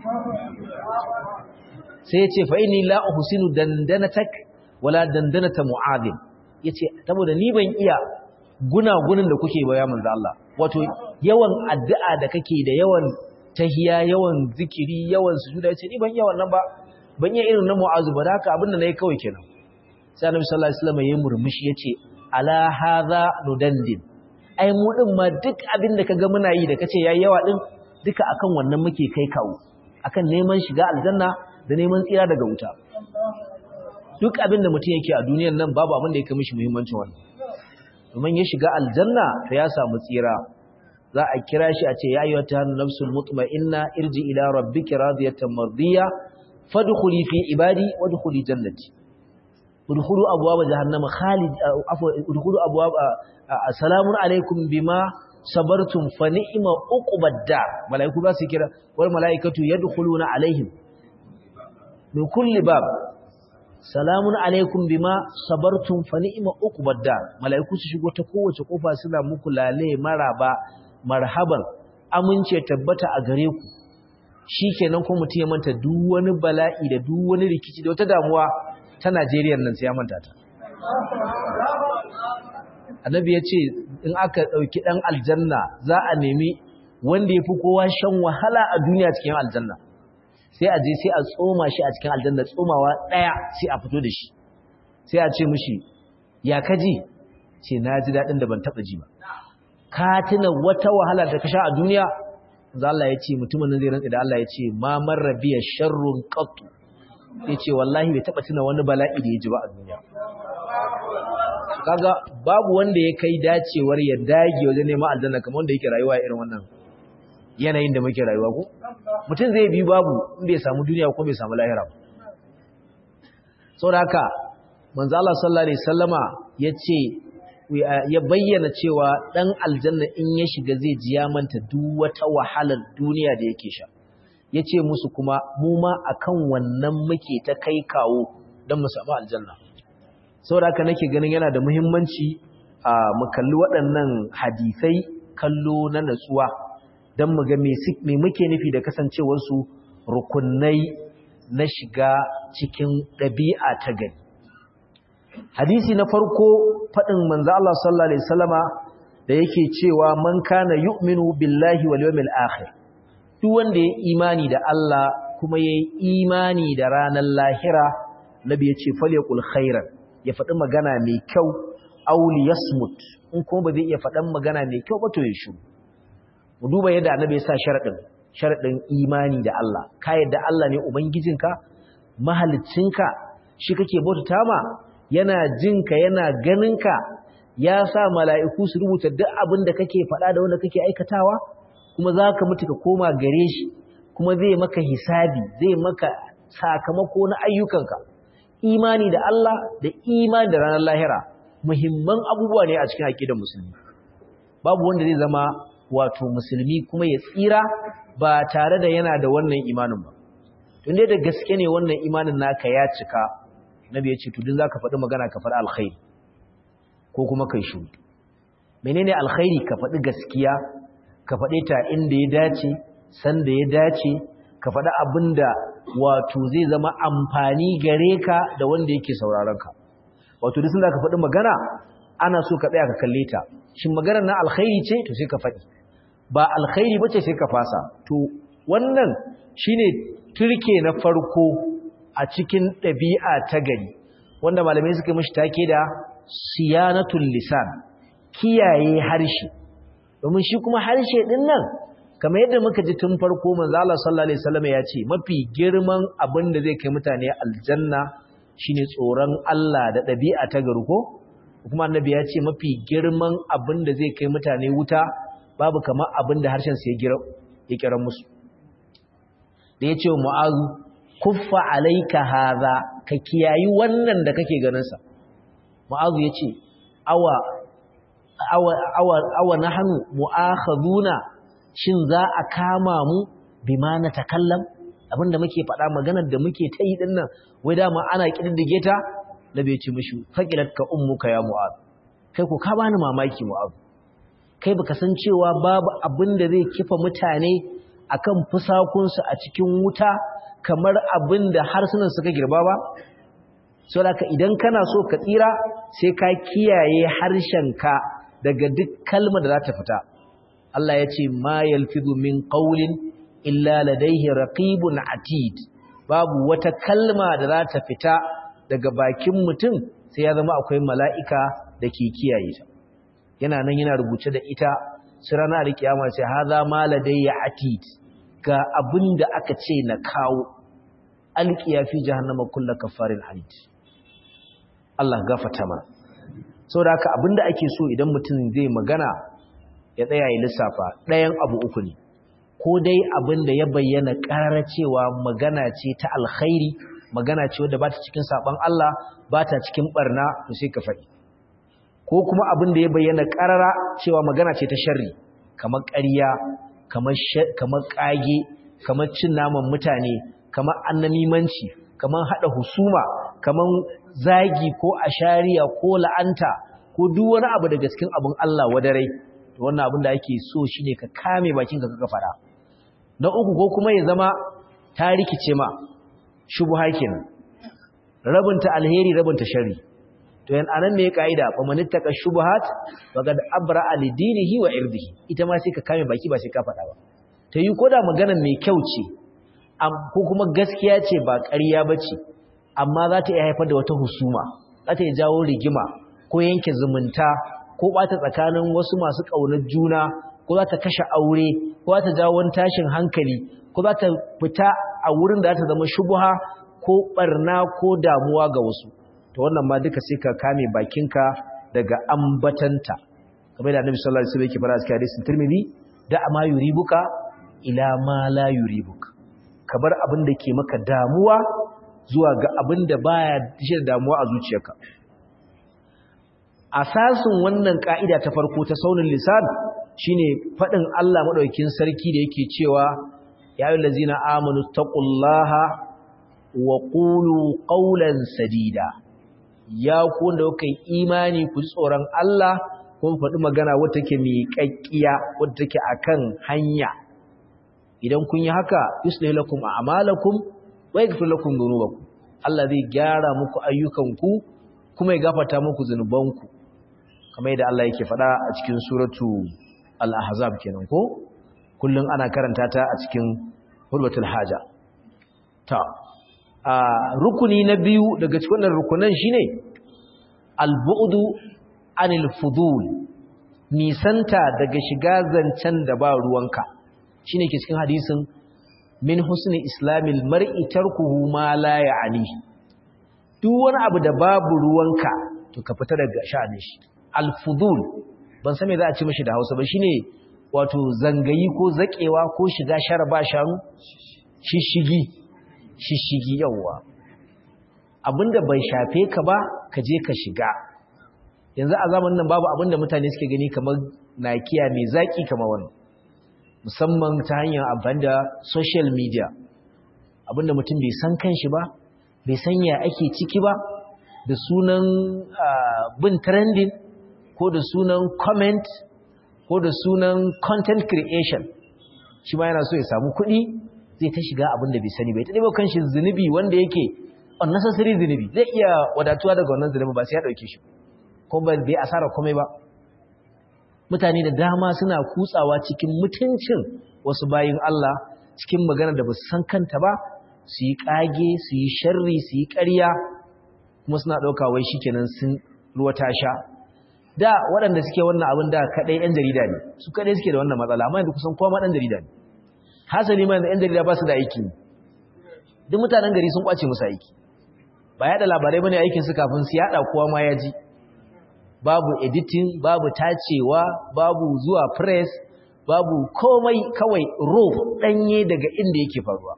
sai yace fa inni la uhsinu dandanatak wala dandanata mu'adhin yace saboda ni ban iya gunagunin da kuke ba ya manzo Allah wato yawan addu'a da kake da yawan tahiya yawan zikiri yawan sujuda yace ni ban iya wannan ba ban iya irin na mu'azu ba haka abinda nayi kawai kenan sai annabi sallallahu alaihi wasallam ya murmushi yace ala hadha nudandin ai mu din ma duk abin da kaga muna yi da kace yayi yawa din duka akan wannan muke kai kawo akan neman shiga aljanna da neman tsira daga wuta duk abin da mutum yake a duniyar nan babu abin da yake mishi muhimmancin wannan domin ya shiga aljanna to ya samu tsira za a kira shi a ce ya ayyuhata nafsul mutma'inna irji ila rabbiki radiyatan mardiya fadkhuli fi ibadi wadkhuli jannati udkhulu abwaaba jahannama khalid afwa udkhulu abwaaba assalamu alaikum bima sabartum fa ni'ma uqbad dar malaiku ba su kira wal malaikatu yadkhuluna alaihim min kulli bab salamun alaikum bima sabartum fa ni'ma uqbad dar malaiku su shigo ta kowace kofa suna muku lale maraba marhaban amince tabbata a gare ku shikenan ko mutum ya manta duk wani bala'i da duk wani rikici da wata damuwa ta Najeriya nan sai ya manta ta annabi ya ce in aka ɗauki ɗan aljanna za a nemi wanda ya fi kowa shan wahala a duniya cikin aljanna sai a je sai a tsoma shi a cikin aljanna tsomawa ɗaya sai a fito da shi sai a ce mushi ya kaji ce na ji daɗin da ban taɓa ji ba ka tuna wata wahala da ka sha a duniya za Allah ya ce mutumin nan zai rantsa da Allah ya ce ma marra biya sharrun qattu ya ce wallahi bai taɓa tuna wani bala'i da ya ji ba a duniya kaga babu wanda ya kai dacewar ya dage wajen neman aljanna kamar wanda yake rayuwa irin wannan yanayin da muke rayuwa ko mutum zai bi babu in bai samu duniya ko bai samu lahira ba saboda haka manzo Allah sallallahu alaihi wasallama yace ya bayyana cewa dan aljanna in ya shiga zai ji ya manta duk wata wahalar duniya da yake sha yace musu kuma mu ma akan wannan muke ta kai kawo dan mu samu aljanna saboda haka nake ganin yana da muhimmanci a mu kalli waɗannan hadisai kallo na natsuwa don mu ga me muke nufi da kasancewarsu rukunai na shiga cikin ɗabi'a ta gani hadisi na farko faɗin manzo Allah sallallahu alaihi wasallama da yake cewa man kana yu'minu billahi wal yawmil akhir duk wanda ya imani da Allah kuma yayi imani da ranar lahira nabi ya ce falyakul khairan ya faɗi magana mai kyau auli yasmut in kuma ba zai iya faɗan magana mai kyau ba to ya shiru mu duba yadda annabi ya sa sharadin sharadin imani da Allah ka yadda Allah ne ubangijinka mahaliccinka shi kake bautata ma yana jinka yana ganinka ya sa mala'iku su rubuta duk abin da kake faɗa da wanda kake aikatawa kuma za ka mutu ka koma gare shi kuma zai maka hisabi zai maka sakamako na ayyukanka imani da Allah da imani da ranar lahira muhimman abubuwa ne a cikin aqidar musulmi babu wanda zai zama wato musulmi kuma ya tsira ba tare da yana da wannan imanin ba tun dai da gaske ne wannan imanin naka ya cika nabi ya ce to din zaka faɗi magana ka faɗi alkhairi ko kuma kai shiru menene alkhairi ka faɗi gaskiya ka faɗe ta inda ya dace san da ya dace ka faɗi abinda wato zai zama amfani gare ka da wanda yake sauraron ka wato duk sanda ka faɗi magana ana so ka tsaya ka kalle ta shin maganar na alkhairi ce to sai ka faɗi ba alkhairi bace sai ka fasa to wannan shine turke na farko a cikin ɗabi'a ta gari wanda malamai suka mishi take da siyanatul lisan kiyaye harshe domin shi kuma harshe din nan kamar yadda muka ji tun farko manzo Allah sallallahu alaihi wasallam ya ce mafi girman abin da zai kai mutane aljanna shine tsoron Allah da ɗabi'a ta gari ko kuma annabi ya ce mafi girman abin da zai kai mutane wuta babu kamar abin da harshen sa ya ya kira musu da ya ce mu'azu kuffa alaika hadha ka kiyayi wannan da kake ganin sa mu'azu ya ce awa awa awa awa nahnu mu'akhaduna shin za a kama mu bima na takallam abinda muke faɗa maganar da muke ta yi dinnan wai dama ana kididdige ta da bai ci mishi faqilat ka ummuka ya mu'az kai ko ka bani mamaki mu'az kai baka san cewa babu abinda zai kifa mutane akan fusakunsu a cikin wuta kamar abinda harsunan suka girba ba saboda idan kana so ka tsira sai ka kiyaye harshenka daga duk kalmar da za ta fita Allah ya ce ma yalfidu min qawlin illa ladayhi raqibun atid babu wata kalma da za ta fita daga bakin mutum sai ya zama akwai mala'ika da ke kiyaye ta yana nan yana rubuce da ita su rana da kiyama sai haza ma ladayya atid ga abinda aka ce na kawo alqiya fi jahannama kullu kafarin anid Allah gafarta mana saboda haka abinda ake so idan mutum zai magana ya tsaya ya lissafa ɗayan abu uku ne ko dai abin da ya bayyana ƙarar cewa magana ce ta alkhairi magana ce wadda ba ta cikin saɓon Allah ba ta cikin ɓarna to sai ka faɗi ko kuma abin da ya bayyana ƙarara cewa magana ce ta sharri kamar ƙarya kamar ƙage kamar cin naman mutane kamar annamimanci kamar haɗa husuma kamar zagi ko ashariya ko la'anta ko duk wani abu daga cikin abin Allah wadarai wannan abin da ake so shine ka kame bakinka kaka fara na uku ko kuma ya zama ta rikice ma shubha kenan rabinta alheri rabinta sharri to yan anan me kaida fa manittaka shubuhat faqad abra li dinihi wa irdihi ita ma sai ka kame baki ba sai ka fada ba ta yi koda magana mai kyau ce ko kuma gaskiya ce ba ƙarya bace amma za ta iya haifar da wata husuma za ta iya jawo rigima ko yanke zumunta ko bata tsakanin wasu masu ƙaunar juna ko za ta kashe aure ko za ta jawo wani tashin hankali ko za ta fita a wurin da za ta zama shubuha ko barna ko damuwa ga wasu to wannan ma duka sai ka kame bakinka daga ambatanta kamar da Annabi sallallahu alaihi wasallam yake fara cikin hadisin Tirmidhi da ma yuribuka ila ma la yuribuka kabar abin da ke maka damuwa zuwa ga abin da baya da damuwa a zuciyarka asasin wannan ka'ida ta farko ta saunin lisan shine fadin Allah madaukakin sarki da yake cewa ya ayyuhallazina amanu taqullaha wa qulu qawlan sadida ya ku wanda kuka yi imani ku ji tsoron Allah kun faɗi magana wata take miƙaƙƙiya wadda take akan hanya idan kun yi haka yuslih lakum a'malakum wa yaghfir lakum dhunubakum Allah zai gyara muku ayyukanku kuma ya gafarta muku zunubanku kamar yadda Allah yake faɗa a cikin suratu al-ahzab kenan ko kullun ana karanta ta a cikin hurbatul haja ta a rukuni na biyu daga cikin wannan rukunan shine al-bu'du anil fudul nisanta daga shiga zancen da ba ruwanka shine ke cikin hadisin min husni islamil mar'i tarkuhu ma la ya'ni duk wani abu da babu ruwanka to ka fita daga sha'anin shi al-fudul ban san me za a ci mishi da Hausa ba shine wato zangayi ko zakewa ko shiga sharaba shanu shishigi shishigi yawa abinda bai shafe ka ba ka je ka shiga yanzu a zamanin nan babu abinda mutane suke gani kamar nakiya mai zaki kamar wannan musamman ta hanyar amfani da social media abinda mutum bai san kanshi ba bai san ya ake ciki ba da sunan bin trending ko da sunan comment ko da sunan content creation shi ma yana so ya samu kuɗi zai ta shiga abin da bai sani bai ta ɗaya kanshi zunubi wanda yake unnecessary zunubi zai iya wadatuwa daga wannan zunubi ba sai ya ɗauke shi kuma bai asara komai ba mutane da dama suna kutsawa cikin mutuncin wasu bayin Allah cikin magana da ba su san kanta ba su yi ƙage su yi sharri su yi ƙarya kuma suna ɗauka wai shikenan sun ruwa ta sha da waɗanda suke wannan abin da kaɗai 'yan jarida ne su kaɗai suke da wannan matsala amma yanzu kusan kowa ma ɗan jarida ne hasali ma yanzu 'yan jarida ba su da aiki duk mutanen gari sun ƙwace musu aiki ba yaɗa labarai bane aikin su kafin su yaɗa kowa ma ya ji babu editing babu tacewa babu zuwa press babu komai kawai raw ɗanye daga inda yake faruwa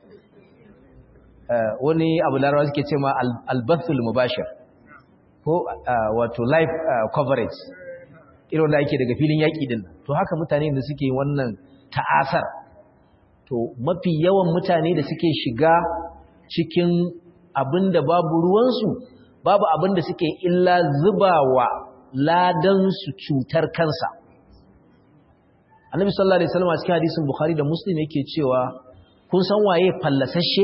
wani abu larawa suke ce ma albathul mubashir ko wato live coverage irin da ake daga filin yaƙi din to haka mutane da suke wannan ta'asar to mafi yawan mutane da suke shiga cikin abin da babu ruwansu babu abin da suke illa zubawa ladansu cutar kansa annabi sallallahu alaihi wasallam a cikin hadisin bukhari da muslim yake cewa kun san waye fallasashe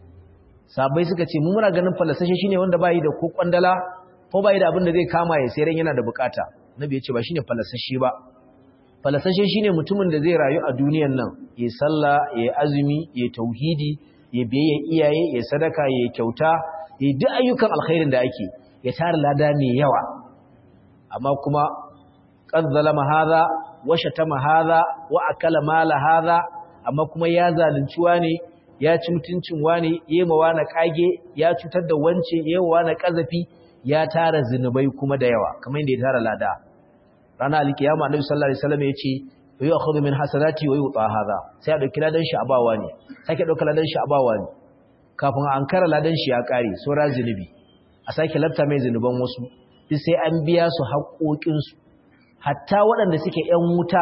sabai suka ce mu muna ganin fallasashe shine wanda bai da ko kwandala ko bai da abin da zai kama ya sayar yana da bukata nabi ya ce ba shine fallasashe ba fallasashe shine mutumin da zai rayu a duniyar nan ya sallah ya azumi ya tauhidi ya biye iyaye ya sadaka ya kyauta ya duk ayyukan alkhairin da ake ya tara lada mai yawa amma kuma qad zalama hadha wa shatama hadha wa akala mala hadha amma kuma ya zalunci wani ya ci mutuncin wani yema wani kage ya cutar da wance yema wani kazafi ya tara zinubai kuma da yawa kamar yadda ya tara lada ranar alkiyama annabi sallallahu alaihi wasallam yace wa akhudhu min hasanati wa yuta hadha sai a dauki ladan shi a bawa ne sake dauka ladan shi a bawa ne kafin an kara ladan shi ya kare sura zinubi a sake lafta mai zinuban wasu duk sai an biya su haƙoƙin su hatta waɗanda suke ƴan wuta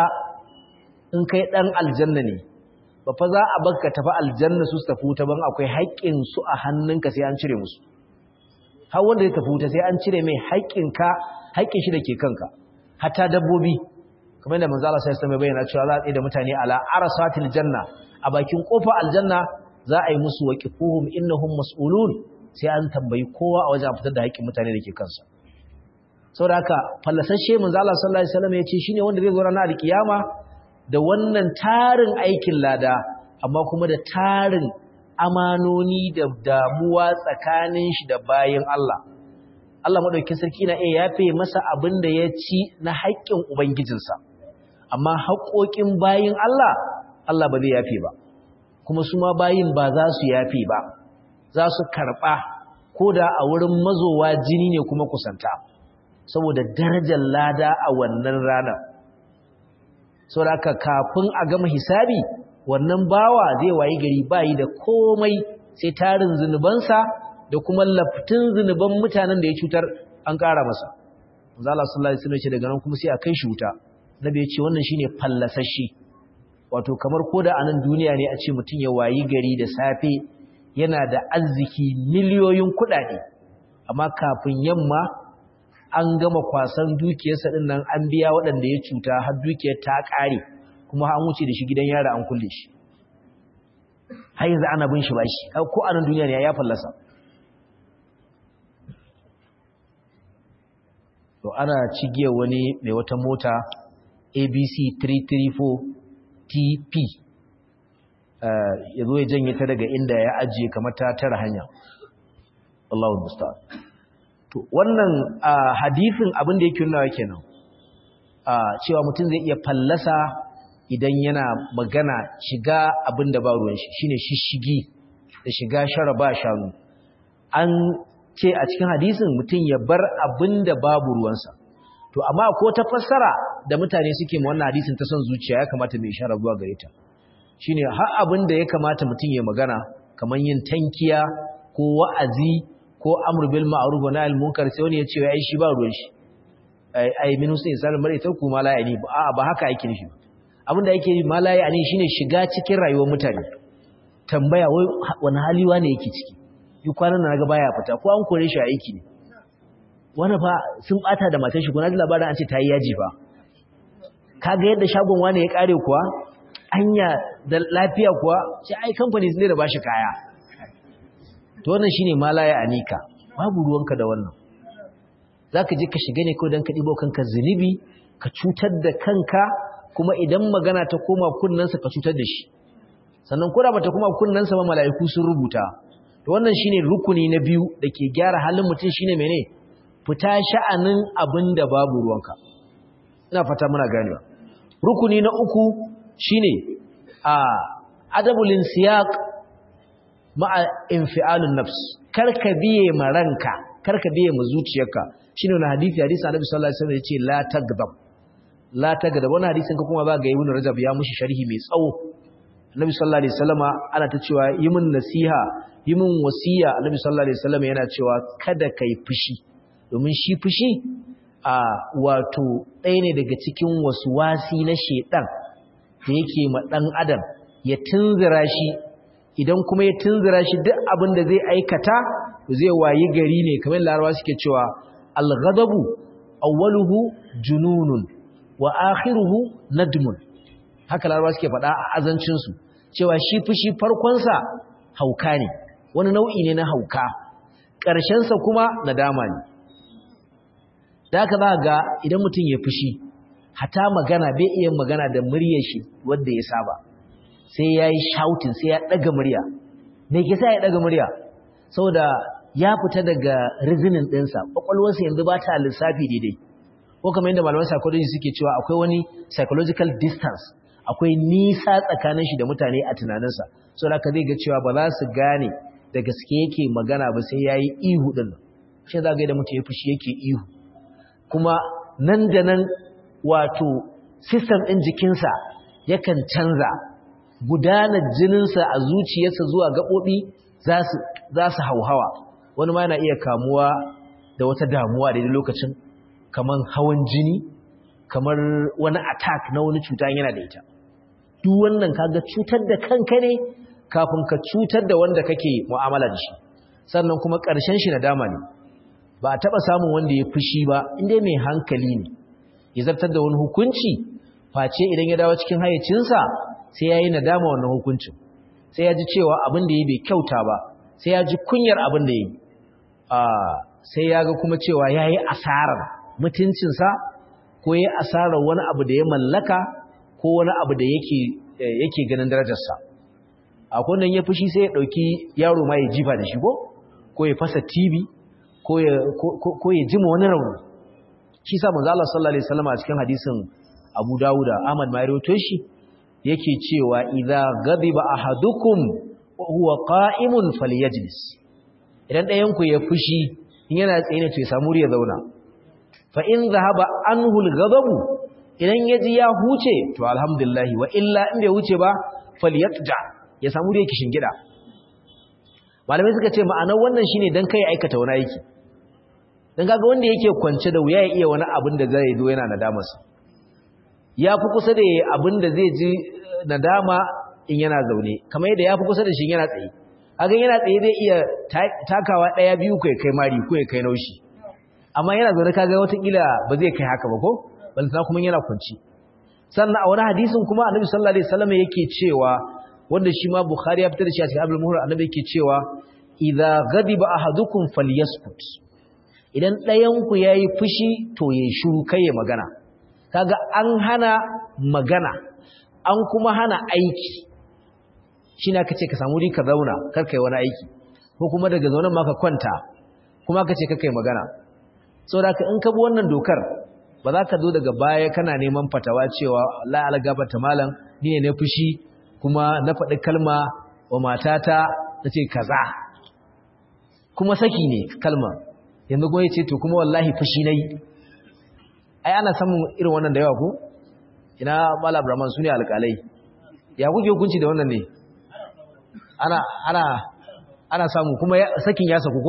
in kai dan aljanna ne ba fa za a baka tafi aljanna su tafi wuta ban akwai haƙƙin su a hannunka sai an cire musu har wanda ya tafi wuta sai an cire mai haƙƙinka haƙƙin shi da ke kanka hatta dabbobi kamar da manzo Allah sai ya bayyana cewa za a tsaye da mutane ala arasatil janna a bakin kofa aljanna za a yi musu waqifuhum innahum mas'ulun sai an tambayi kowa a wajen fitar da haƙƙin mutane da ke kansa saboda haka fallasashe manzo Allah sallallahu alaihi wasallam ya ce shine wanda zai zo ranar alkiyama da wannan tarin aikin lada amma kuma da tarin amanoni da damuwa tsakanin shi da bayin Allah Allah madaukakin sarki na iya yafe masa abin da ya ci na haƙƙin ubangijinsa amma haƙoƙin bayin Allah Allah ba zai yafe ba kuma su ma bayin ba za su yafe ba za su karɓa ko da a wurin mazowa jini ne kuma kusanta saboda darajar lada a wannan ranar saboda haka kafin a gama hisabi wannan bawa zai wayi gari bayi da komai sai tarin zunubansa da kuma laftin zunuban mutanen da ya cutar an ƙara masa manzo Allah sallallahu alaihi wasallam ce daga nan kuma sai a kai shi wuta nabi ya ce wannan shine fallasashi wato kamar koda a nan duniya ne a ce mutum ya wayi gari da safe yana da arziki miliyoyin kuɗaɗe amma kafin yamma an gama kwasan dukiyarsa din nan an biya waɗanda ya cuta har dukiyar ta ƙare kuma an wuce da shi gidan yara an kulle shi har yanzu ana bin shi bashi ko a nan duniya ne ya fallasa to ana cigiyar wani mai wata mota abc 334 tp ya zo ya janye ta daga inda ya ajiye kamar ta tara hanya Allahun musta to wannan hadifin abin da yake nuna kenan cewa mutum zai iya fallasa idan yana magana shiga abin da ba ruwan shi shine shishigi da shiga shara ba shanu an ce a cikin hadisin mutum ya bar abin da babu ruwansa to amma ko ta fassara da mutane suke ma wannan hadisin ta son zuciya ya kamata mai shara zuwa gare ta shine har abin da ya kamata mutum ya magana kamar yin tankiya ko wa'azi ko amr bil ma'ruf wa nahy munkar sai wani ya ce ai shi ba ruwan shi ai ai min husni salam mare ta kuma la yani ba ba haka yake nishi abin da yake ma la yani shine shiga cikin rayuwar mutane tambaya wai wani hali wane yake ciki yi kwanan na ga baya fita ko an kore shi a aiki ne wani fa sun bata da matar shi kuna ji labarin an ce ta yi yaji fa kaga yadda shagon wani ya kare kuwa anya da lafiya kuwa sai ai kamfani ne da bashi kaya to wannan shine malaya anika babu ruwanka da wannan zaka je ka shiga ne ko dan ka dibo kanka zunubi ka cutar da kanka kuma idan magana ta koma kunnansa ka cutar da shi sannan ko da bata koma kunnansa ba mala'iku sun rubuta to wannan shine rukuni na biyu dake gyara halin mutum shine mene fita sha'anin abin da babu ruwanka ina fata muna ganewa rukuni na uku shine a adabul insiyaq ma'a infialun nafs karka biye ma ranka karka biye ma zuciyarka shine wannan hadisi hadisi Annabi sallallahu alaihi wasallam yace la tagdab la tagdab wannan hadisin ka kuma ba ga Ibn Rajab ya mushi sharhi mai tsawo Annabi sallallahu alaihi wasallama ana ta cewa yi min nasiha yi min wasiya Annabi sallallahu alaihi wasallama yana cewa kada kai fushi domin shi fushi a wato ɗaya ne daga cikin wasu wasi na shedan da yake ma dan adam ya tunzura shi idan kuma ya tunzura shi duk abin da zai aikata zai wayi gari ne kamar larabawa suke cewa al-ghadabu awwaluhu jununun wa akhiruhu nadmun haka larabawa suke faɗa a azancin su cewa shi fushi farkon sa hauka ne wani nau'i ne na hauka ƙarshen sa kuma nadama ne da haka za ga idan mutum ya fushi hata magana bai iya magana da muryar shi wanda ya saba sai ya yi shouting sai ya ɗaga murya me ke sa ya ɗaga murya saboda ya fita daga rizinin ɗinsa ƙwaƙwalwarsa yanzu ba ta lissafi daidai ko kamar yadda malaman psychology suke cewa akwai wani psychological distance akwai nisa tsakanin shi da mutane a tunaninsa so da ka zai ga cewa ba za su gane da gaske yake magana ba sai ya yi ihu ɗin nan shi za ga yadda mutum ya fushi yake ihu kuma nan da nan wato system ɗin jikinsa yakan canza gudanar jininsa a zuciyarsa zuwa gaɓoɓi za su hauhawa wani ma yana iya kamuwa da wata damuwa daidai lokacin kamar hawan jini kamar wani attack na wani cuta yana da ita duk wannan kaga cutar da kanka ne kafin ka cutar da wanda kake mu'amala da shi sannan kuma ƙarshen shi nadama ne ba a taɓa samun wanda ya fushi ba inda mai hankali ne ya zartar da wani hukunci face idan ya dawo cikin hayyacinsa sai ya yi nadama wannan hukuncin sai ya ji cewa abin da ya bai kyauta ba sai ya ji kunyar abin da ya yi sai ya ga kuma cewa ya yi asarar mutuncinsa ko ya yi asarar wani abu da ya mallaka ko wani abu da yake ganin darajarsa a kunan ya fushi sai ya ɗauki yaro ma ya jifa da shi ko ko ya fasa tv ko ya jima wani rauni shi sa manzo Allah sallallahu alaihi wasallam a cikin hadisin Abu Dawud Ahmad ma rawaito shi yake cewa idza ghadiba ahadukum wa huwa qa'imun falyajlis idan ɗayan ku ya fushi in yana tsaye ne to ya samu riya zauna fa in zahaba anhu al-ghadabu idan yaji ya huce to alhamdulillah wa illa in bai huce ba falyatja ya samu riya kishin gida malamai suka ce ma'anar wannan shine dan kai aikata wani aiki dan kaga wanda yake kwance da wuya ya iya wani abin da zai zo yana nadamarsa ya fi kusa da abin da zai ji nadama in yana zaune kamar yadda ya fi kusa da shi yana tsaye hakan yana tsaye zai iya takawa ɗaya biyu kai kai mari ko ya kai naushi amma yana zaune kaga watakila ba zai kai haka ba ko balantana kuma yana kwanci sannan a wani hadisin kuma annabi sallallahu alaihi wasallam yake cewa wanda shi ma bukhari ya fitar da shi a cikin abul muhur annabi yake cewa idza ghadiba ahadukum falyaskut idan ɗayan ku yayi fushi to ya shiru kai ya magana kaga an hana magana an kuma hana aiki shi na kace ka samu ka zauna karkai wani aiki ko kuma daga zaunan ma ka kwanta kuma kace karkai magana saboda in ka bi wannan dokar ba za ka zo daga baya kana neman fatawa cewa la algabata malam ni ne na fushi kuma na faɗi kalma wa matata ta ce kaza kuma saki ne kalma yanzu kuma ya ce to kuma wallahi fushi na yi ai ana samun irin wannan da yawa ku ina mala abraman su ne alƙalai ya kuke hukunci da wannan ne ana ana ana samu kuma sakin ya saku ko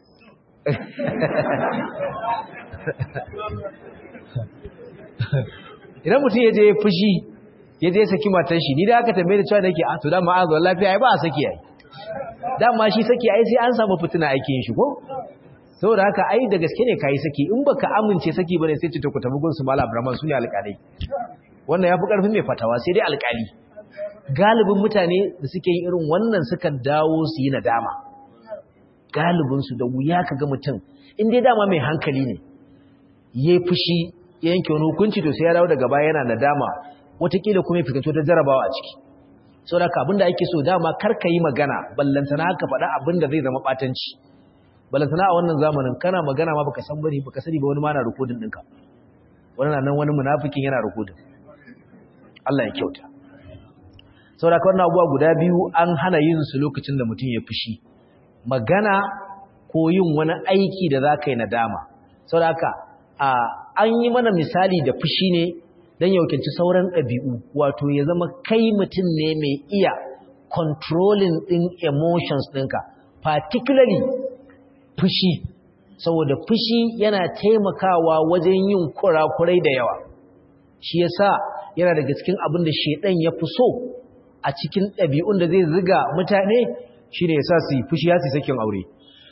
idan mutum ya je fushi ya je saki matar shi ni da aka tambaye da cewa nake a to dama a zuwa lafiya ai ba a saki ai dama shi saki ai sai an samu fitina ake yin shi ko saboda haka ai da gaske ne kai saki in baka amince saki bane sai ce to ku tafi gun su mala abraman su ne alƙalai wannan yafi karfin mai fatawa sai dai alƙali galibin mutane da suke yin irin wannan suka dawo su yi nadama galibin su da wuya kaga mutum in dai dama mai hankali ne yayi fushi ya yanke wani hukunci to sai ya dawo daga baya yana nadama watakila kuma ya fito ta jarabawa a ciki saboda haka abinda ake so dama kar ka yi magana ballantana ka faɗa abinda zai zama ɓatanci balantana a wannan zamanin kana magana ma baka san bane baka sani ba wani ma na rikodin ɗinka wannan nan wani munafikin yana rukudin Allah ya kyauta saboda wannan abubuwa guda biyu an hana yin su lokacin da mutum ya fushi magana ko yin wani aiki da za ka yi nadama saboda haka an yi mana misali da fushi ne don yaukinci sauran ɗabi'u wato ya zama kai mutum ne mai iya controlling ɗin emotions ɗinka particularly fushi saboda fushi yana taimakawa wajen yin kurakurai da yawa shi yasa yana daga cikin abin da shedan ya fi so a cikin ɗabi'un da zai ziga mutane shine yasa su yi fushi ya su sakin aure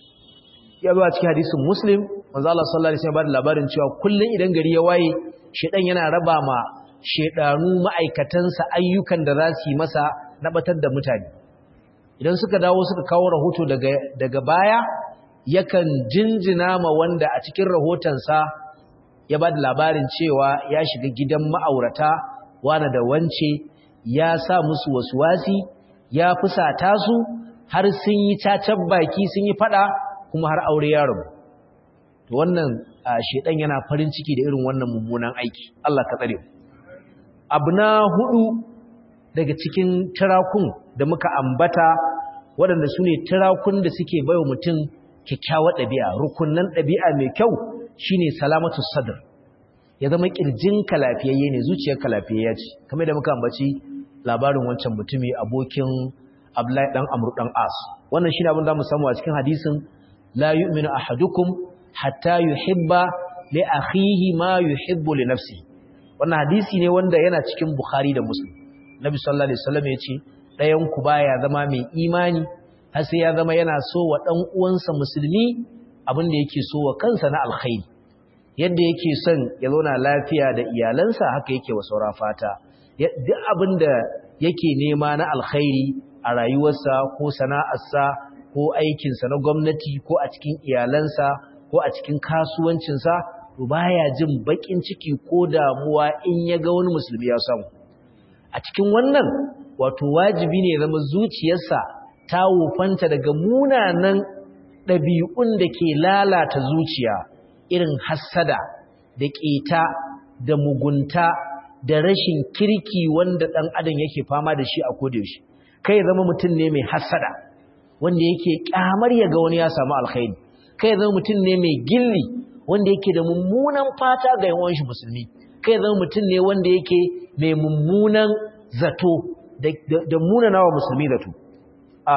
ya zo a cikin hadisin muslim manzo Allah sallallahu alaihi wasallam labarin cewa kullun idan gari ya waye shedan yana raba ma shedanu ma'aikatansa ayyukan da za su yi masa na batar da mutane idan suka dawo suka kawo rahoto daga daga baya yakan jinjina ma wanda a cikin rahotonsa ya ba da labarin cewa ya shiga gidan ma'aurata wane da wance ya sa musu wasuwasi ya fusata su har sun yi cacan baki sun yi fada kuma har aure ya rabu to wannan shedan yana farin ciki da irin wannan mummunan aiki Allah ka tsare abu na hudu daga cikin tirakun da muka ambata waɗanda su ne tirakun da suke baiwa mutum kyakkyawar ɗabi'a rukunnan ɗabi'a mai kyau shine salamatu sadr ya zama ƙirjinka lafiyayye ne zuciyarka lafiyayya ce kamar da muka ambaci labarin wancan mutumi abokin Abdullahi dan Amr dan As wannan shine abin da mu samu a cikin hadisin la yu'minu ahadukum hatta yuhibba li akhihi ma yuhibbu li nafsihi wannan hadisi ne wanda yana cikin Bukhari da Muslim Nabi sallallahu alaihi wasallam yace ɗayan ku baya zama mai imani har sai ya zama yana so wa dan uwansa musulmi abin da yake so wa kansa na alkhairi yadda yake son ya zauna lafiya da iyalansa haka yake wa saura fata duk abin da yake nema na alkhairi a rayuwarsa ko sana'arsa ko aikinsa na gwamnati ko a cikin iyalansa ko a cikin kasuwancinsa to baya jin bakin ciki ko damuwa in ya ga wani musulmi ya samu a cikin wannan wato wajibi ne zama zuciyarsa ta wufanta daga munanan ɗabi'un da ke lalata zuciya irin hassada da ƙeta da mugunta da rashin kirki wanda ɗan adam yake fama da shi a kodayaushe kai zama mutum ne mai hassada wanda yake ƙyamar ya ga wani ya samu alkhairi kai zama mutum ne mai gilli wanda yake da mummunan fata ga yawan shi musulmi kai zama mutum ne wanda yake mai mummunan zato da munana wa musulmi zato a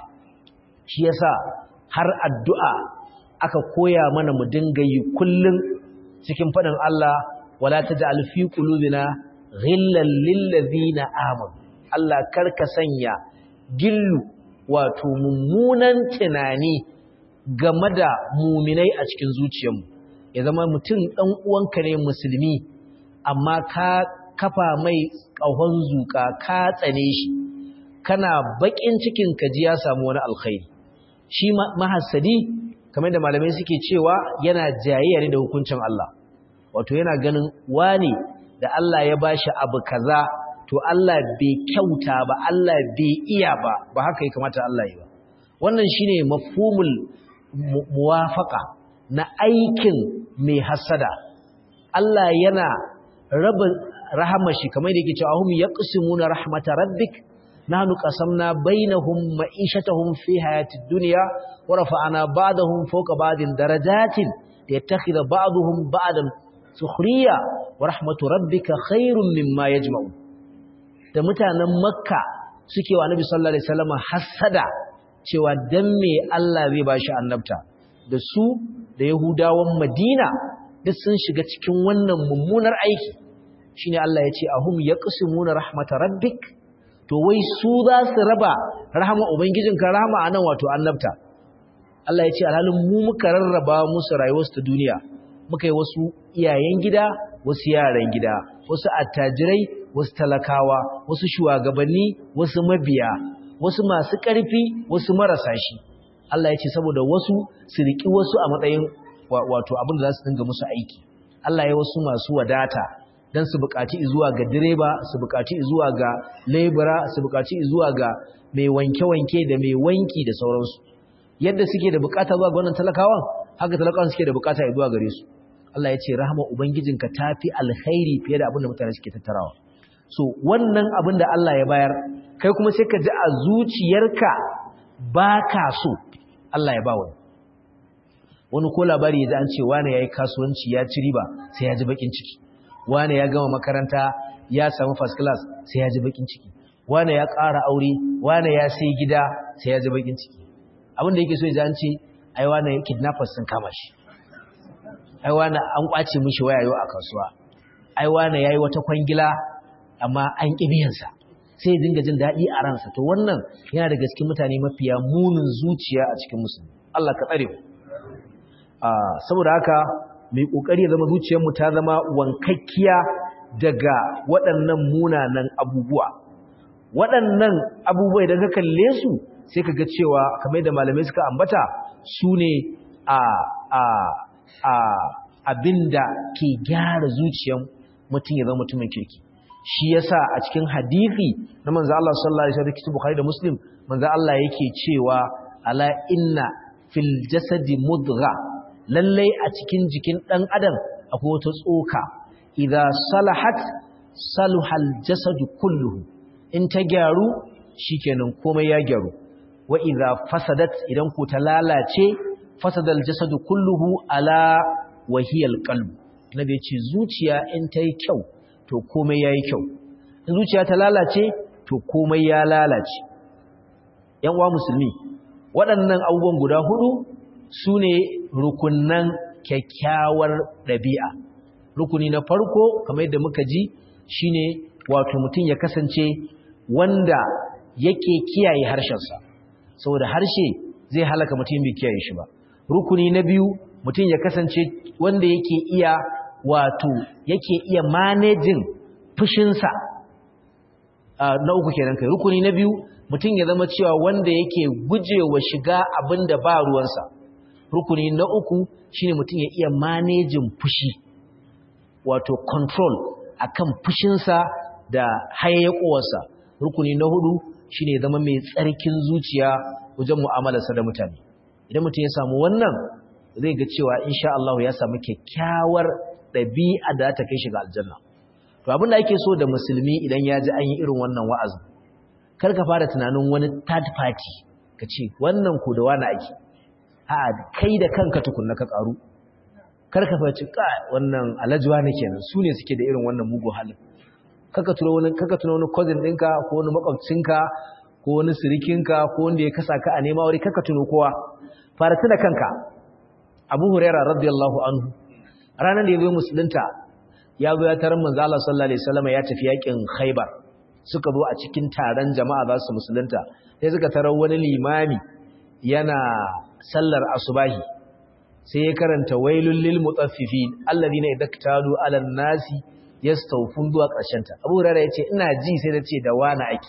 shi yasa har addu'a aka koya mana mu dinga yi kullum cikin faɗin Allah wala taj'al fi qulubina ghillan lil ladina amanu Allah karka sanya gillu wato mummunan tunani game da muminai a cikin zuciyarmu ya zama mutum ɗan uwanka ne musulmi amma ka kafa mai ƙahon zuƙa ka tsane shi kana baƙin cikin kaji ya samu wani alkhairi shi mahassadi kamar da malamai suke cewa yana jayayya ne da hukuncin Allah wato yana ganin wani da Allah ya bashi abu kaza to Allah bai kyauta ba Allah bai iya ba ba haka ya kamata Allah yi ba wannan shine mafhumul muwafaqa na aikin mai hasada Allah yana raba rahamar shi kamar da yake cewa hum yaqsimuna rahmat rabbik nahnu qasamna bainahum ma'ishatahum fi hayatid dunya wa rafa'na ba'dahum fawqa ba'din darajatin liyattakhidha ba'dahum ba'dan sukhriya wa rahmatu rabbika khairum mimma yajma'un da mutanen makka suke wa nabi sallallahu alaihi wasallam hasada cewa dan me Allah zai bashi annabta da su da yahudawan madina duk sun shiga cikin wannan mummunar aiki shine Allah ya ce ahum yaqsimuna rahmatar rabbik to wai su za su raba rahama ubangijinka rahama anan wato annabta Allah ya ce alhalin mu muka rarraba musu rayuwarsu ta duniya muka yi wasu iyayen gida wasu yaran gida wasu attajirai wasu talakawa wasu shugabanni wasu mabiya wasu masu ƙarfi wasu marasa shi Allah ya ce saboda wasu su riki wasu a matsayin wato abin da za su dinga musu aiki Allah ya wasu masu wadata don su buƙaci zuwa ga direba su buƙaci zuwa ga lebura su buƙaci zuwa ga mai wanke-wanke da mai wanki da sauransu yadda suke da buƙata zuwa ga wannan talakawan haka talakawan suke da buƙata zuwa gare su Allah ya ce rahama ubangijinka tafi alkhairi fiye da abin da mutane suke tattarawa so wannan abin da Allah ya bayar kai kuma sai ka ji a zuciyarka baka so Allah ya ba wani wani ko labari ya ji an ce wane yayi kasuwanci ya ci riba sai ya ji bakin ciki wane ya gama makaranta ya samu first class sai ya ji bakin ciki wane ya ƙara aure wane ya sai gida sai ya ji bakin ciki abin da yake so ya ji an ce ai wane kidnappers sun kama shi ai wane an kwace mishi wayayo a kasuwa ai wane yayi wata kwangila amma an ƙi biyansa sai ya dinga jin daɗi a ransa to wannan yana da gaske mutane mafiya munin zuciya a cikin musulmi Allah ka tsare mu saboda haka mai kokari ya zama zuciyarmu ta zama wankakkiya daga waɗannan munanan abubuwa waɗannan abubuwa idan ka kalle su sai ka ga cewa kamar da malamai suka ambata su ne a a a abinda ke gyara zuciyar mutum ya zama mutumin kirki shi yasa a cikin hadisi na manzo Allah sallallahu alaihi wasallam kitab Bukhari da Muslim manzo Allah yake cewa ala inna fil jasadi mudgha lallai a cikin jikin dan adam akwai wata tsoka idza salahat saluhal jasadu kulluhu in ta gyaru shikenan komai ya gyaru wa idza fasadat idan ku ta lalace fasadal jasadu kulluhu ala wahiyal qalb nabi ya ce zuciya in ta yi kyau to komai ya yi kyau in zuciya ta lalace to komai ya lalace ‘yan uwa musulmi waɗannan abubuwan guda hudu su ne rukunan kyakkyawar ɗabi'a rukuni na farko kamar yadda muka ji shine wato mutum ya kasance wanda yake kiyaye harshensa saboda harshe zai halaka mutum bai kiyaye shi ba rukuni na biyu mutum ya kasance wanda yake iya wato yake iya manejin fushinsa na uku kenan kai rukuni na biyu mutum ya zama cewa wanda yake gujewa shiga abin da ba ruwansa rukuni na uku shine mutum ya iya manejin fushi wato control akan fushinsa da hayayyakowarsa rukuni na hudu shine zama mai tsarkin zuciya wajen mu'amalarsa da mutane idan mutum ya samu wannan zai ga cewa insha Allah ya samu kyakkyawar ɗabi'a da ta kai shi ga aljanna to abin da ake so da musulmi idan ya ji an yi irin wannan wa'azin kar ka fara tunanin wani third party ka ce wannan ku da wani ake a kai da kanka tukunna ka karu kar ka faci ka wannan alajuwa ne kenan su ne suke da irin wannan mugun halin kaka tuna wani kaka tuna wani cousin ɗinka ko wani makwabcinka ko wani sirikinka ko wanda ya kasa ka a nema wuri kaka tuno kowa fara tuna kanka abu huraira radiyallahu anhu ranar da ya zo musulunta ya zo ya tarar manzo Allah sallallahu alaihi wasallam ya tafi yakin Khaibar suka zo a cikin taron jama'a za su musulunta sai suka tarar wani limami yana sallar asubahi sai ya karanta wailul lil mutaffifin alladhina idaktalu ala nasi yastawfun zuwa karshen ta Abu Hurairah yace ina ji sai da ce da wani ake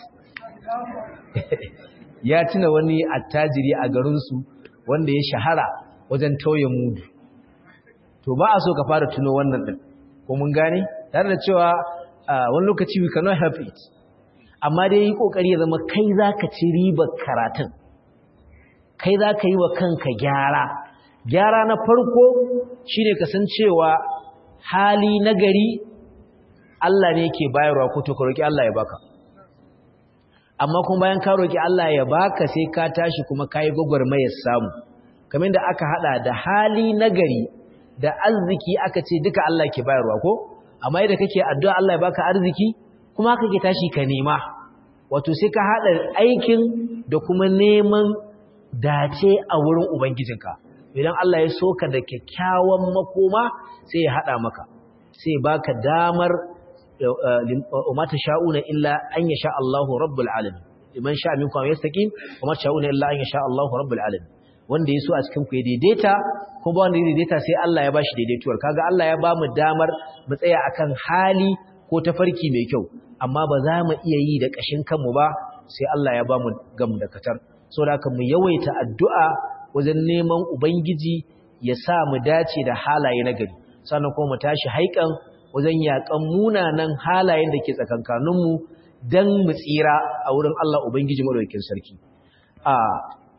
ya tuna wani attajiri a garin su wanda ya shahara wajen tauye mudu to ba a so ka fara tuno wannan din ko mun gane tare da cewa wani lokaci we cannot help it amma dai yi kokari ya zama kai zaka ci ribar karatun kai zaka yi wa kanka gyara gyara na farko shine kasancewa hali nagari Allah ne yake bayarwa ko to ka roki Allah ya baka amma kuma bayan ka roki Allah ya baka sai ka tashi kuma kai gwagwarmayar samu kamar da aka hada da hali nagari da arziki aka ce duka Allah ke bayarwa ko amma yadda kake addu'a Allah ya baka arziki kuma haka ke tashi ka nema wato sai ka hada aikin da kuma neman dace a wurin ubangijinka idan Allah ya soka da kyakkyawan makoma sai ya hada maka sai baka damar umma sha'una illa an yasha Allahu rabbul alamin liman sha'a minkum yastaqim umma sha'una illa an yasha Allahu rabbul alamin wanda ya so a cikin ku ya daidaita ko ba wanda ya daidaita sai Allah ya bashi daidaituwar kaga Allah ya bamu damar mu tsaya akan hali ko tafarki mai kyau amma ba za mu iya yi da kashin kanmu ba sai Allah ya bamu gam da katar saboda haka mu yawaita addu'a wajen neman ubangiji ya sa mu dace da halaye na gari sannan kuma mu tashi haikan wajen yakan munanan halayen da ke tsakankaninmu dan mu tsira a wurin Allah ubangiji madaukakin sarki a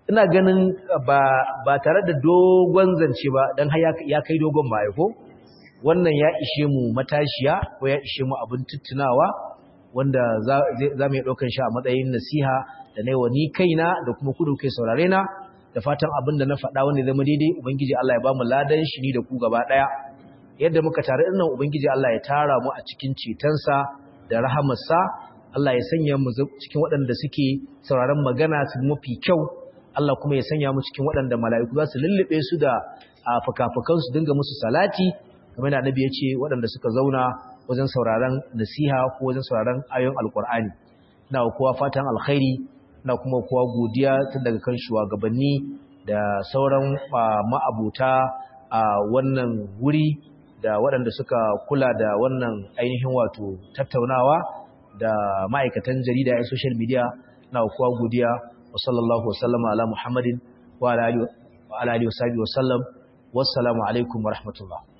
ina ganin ba ba tare da dogon zance ba dan har ya kai dogon ba ko wannan ya ishe mu matashiya ko ya ishe mu abin tuttunawa wanda za mu yi ɗaukan shi a matsayin nasiha da na wa ni kaina da kuma kudu kai saurare na da fatan abin da na faɗa wanda zama daidai ubangiji Allah ya ba mu ladan shi ni da ku gaba ɗaya yadda muka tare nan ubangiji Allah ya tara mu a cikin cetonsa da rahamarsa Allah ya sanya mu cikin waɗanda suke sauraron magana su mafi kyau Allah kuma ya sanya mu cikin waɗanda mala'iku za su lullube su da fuka-fukan su dinga musu salati kamar da annabi ya ce waɗanda suka zauna wajen sauraron nasiha ko wajen sauraron ayoyin alkur'ani ina kowa fatan alkhairi ina kuma kowa godiya tun daga kan shugabanni da sauran ma'abuta a wannan wuri da waɗanda suka kula da wannan ainihin wato tattaunawa da ma'aikatan jarida a social media na kowa godiya wa sallallahu wasallama ala muhammadin wa ala alihi wa sallam wassalamu alaikum wa rahmatullah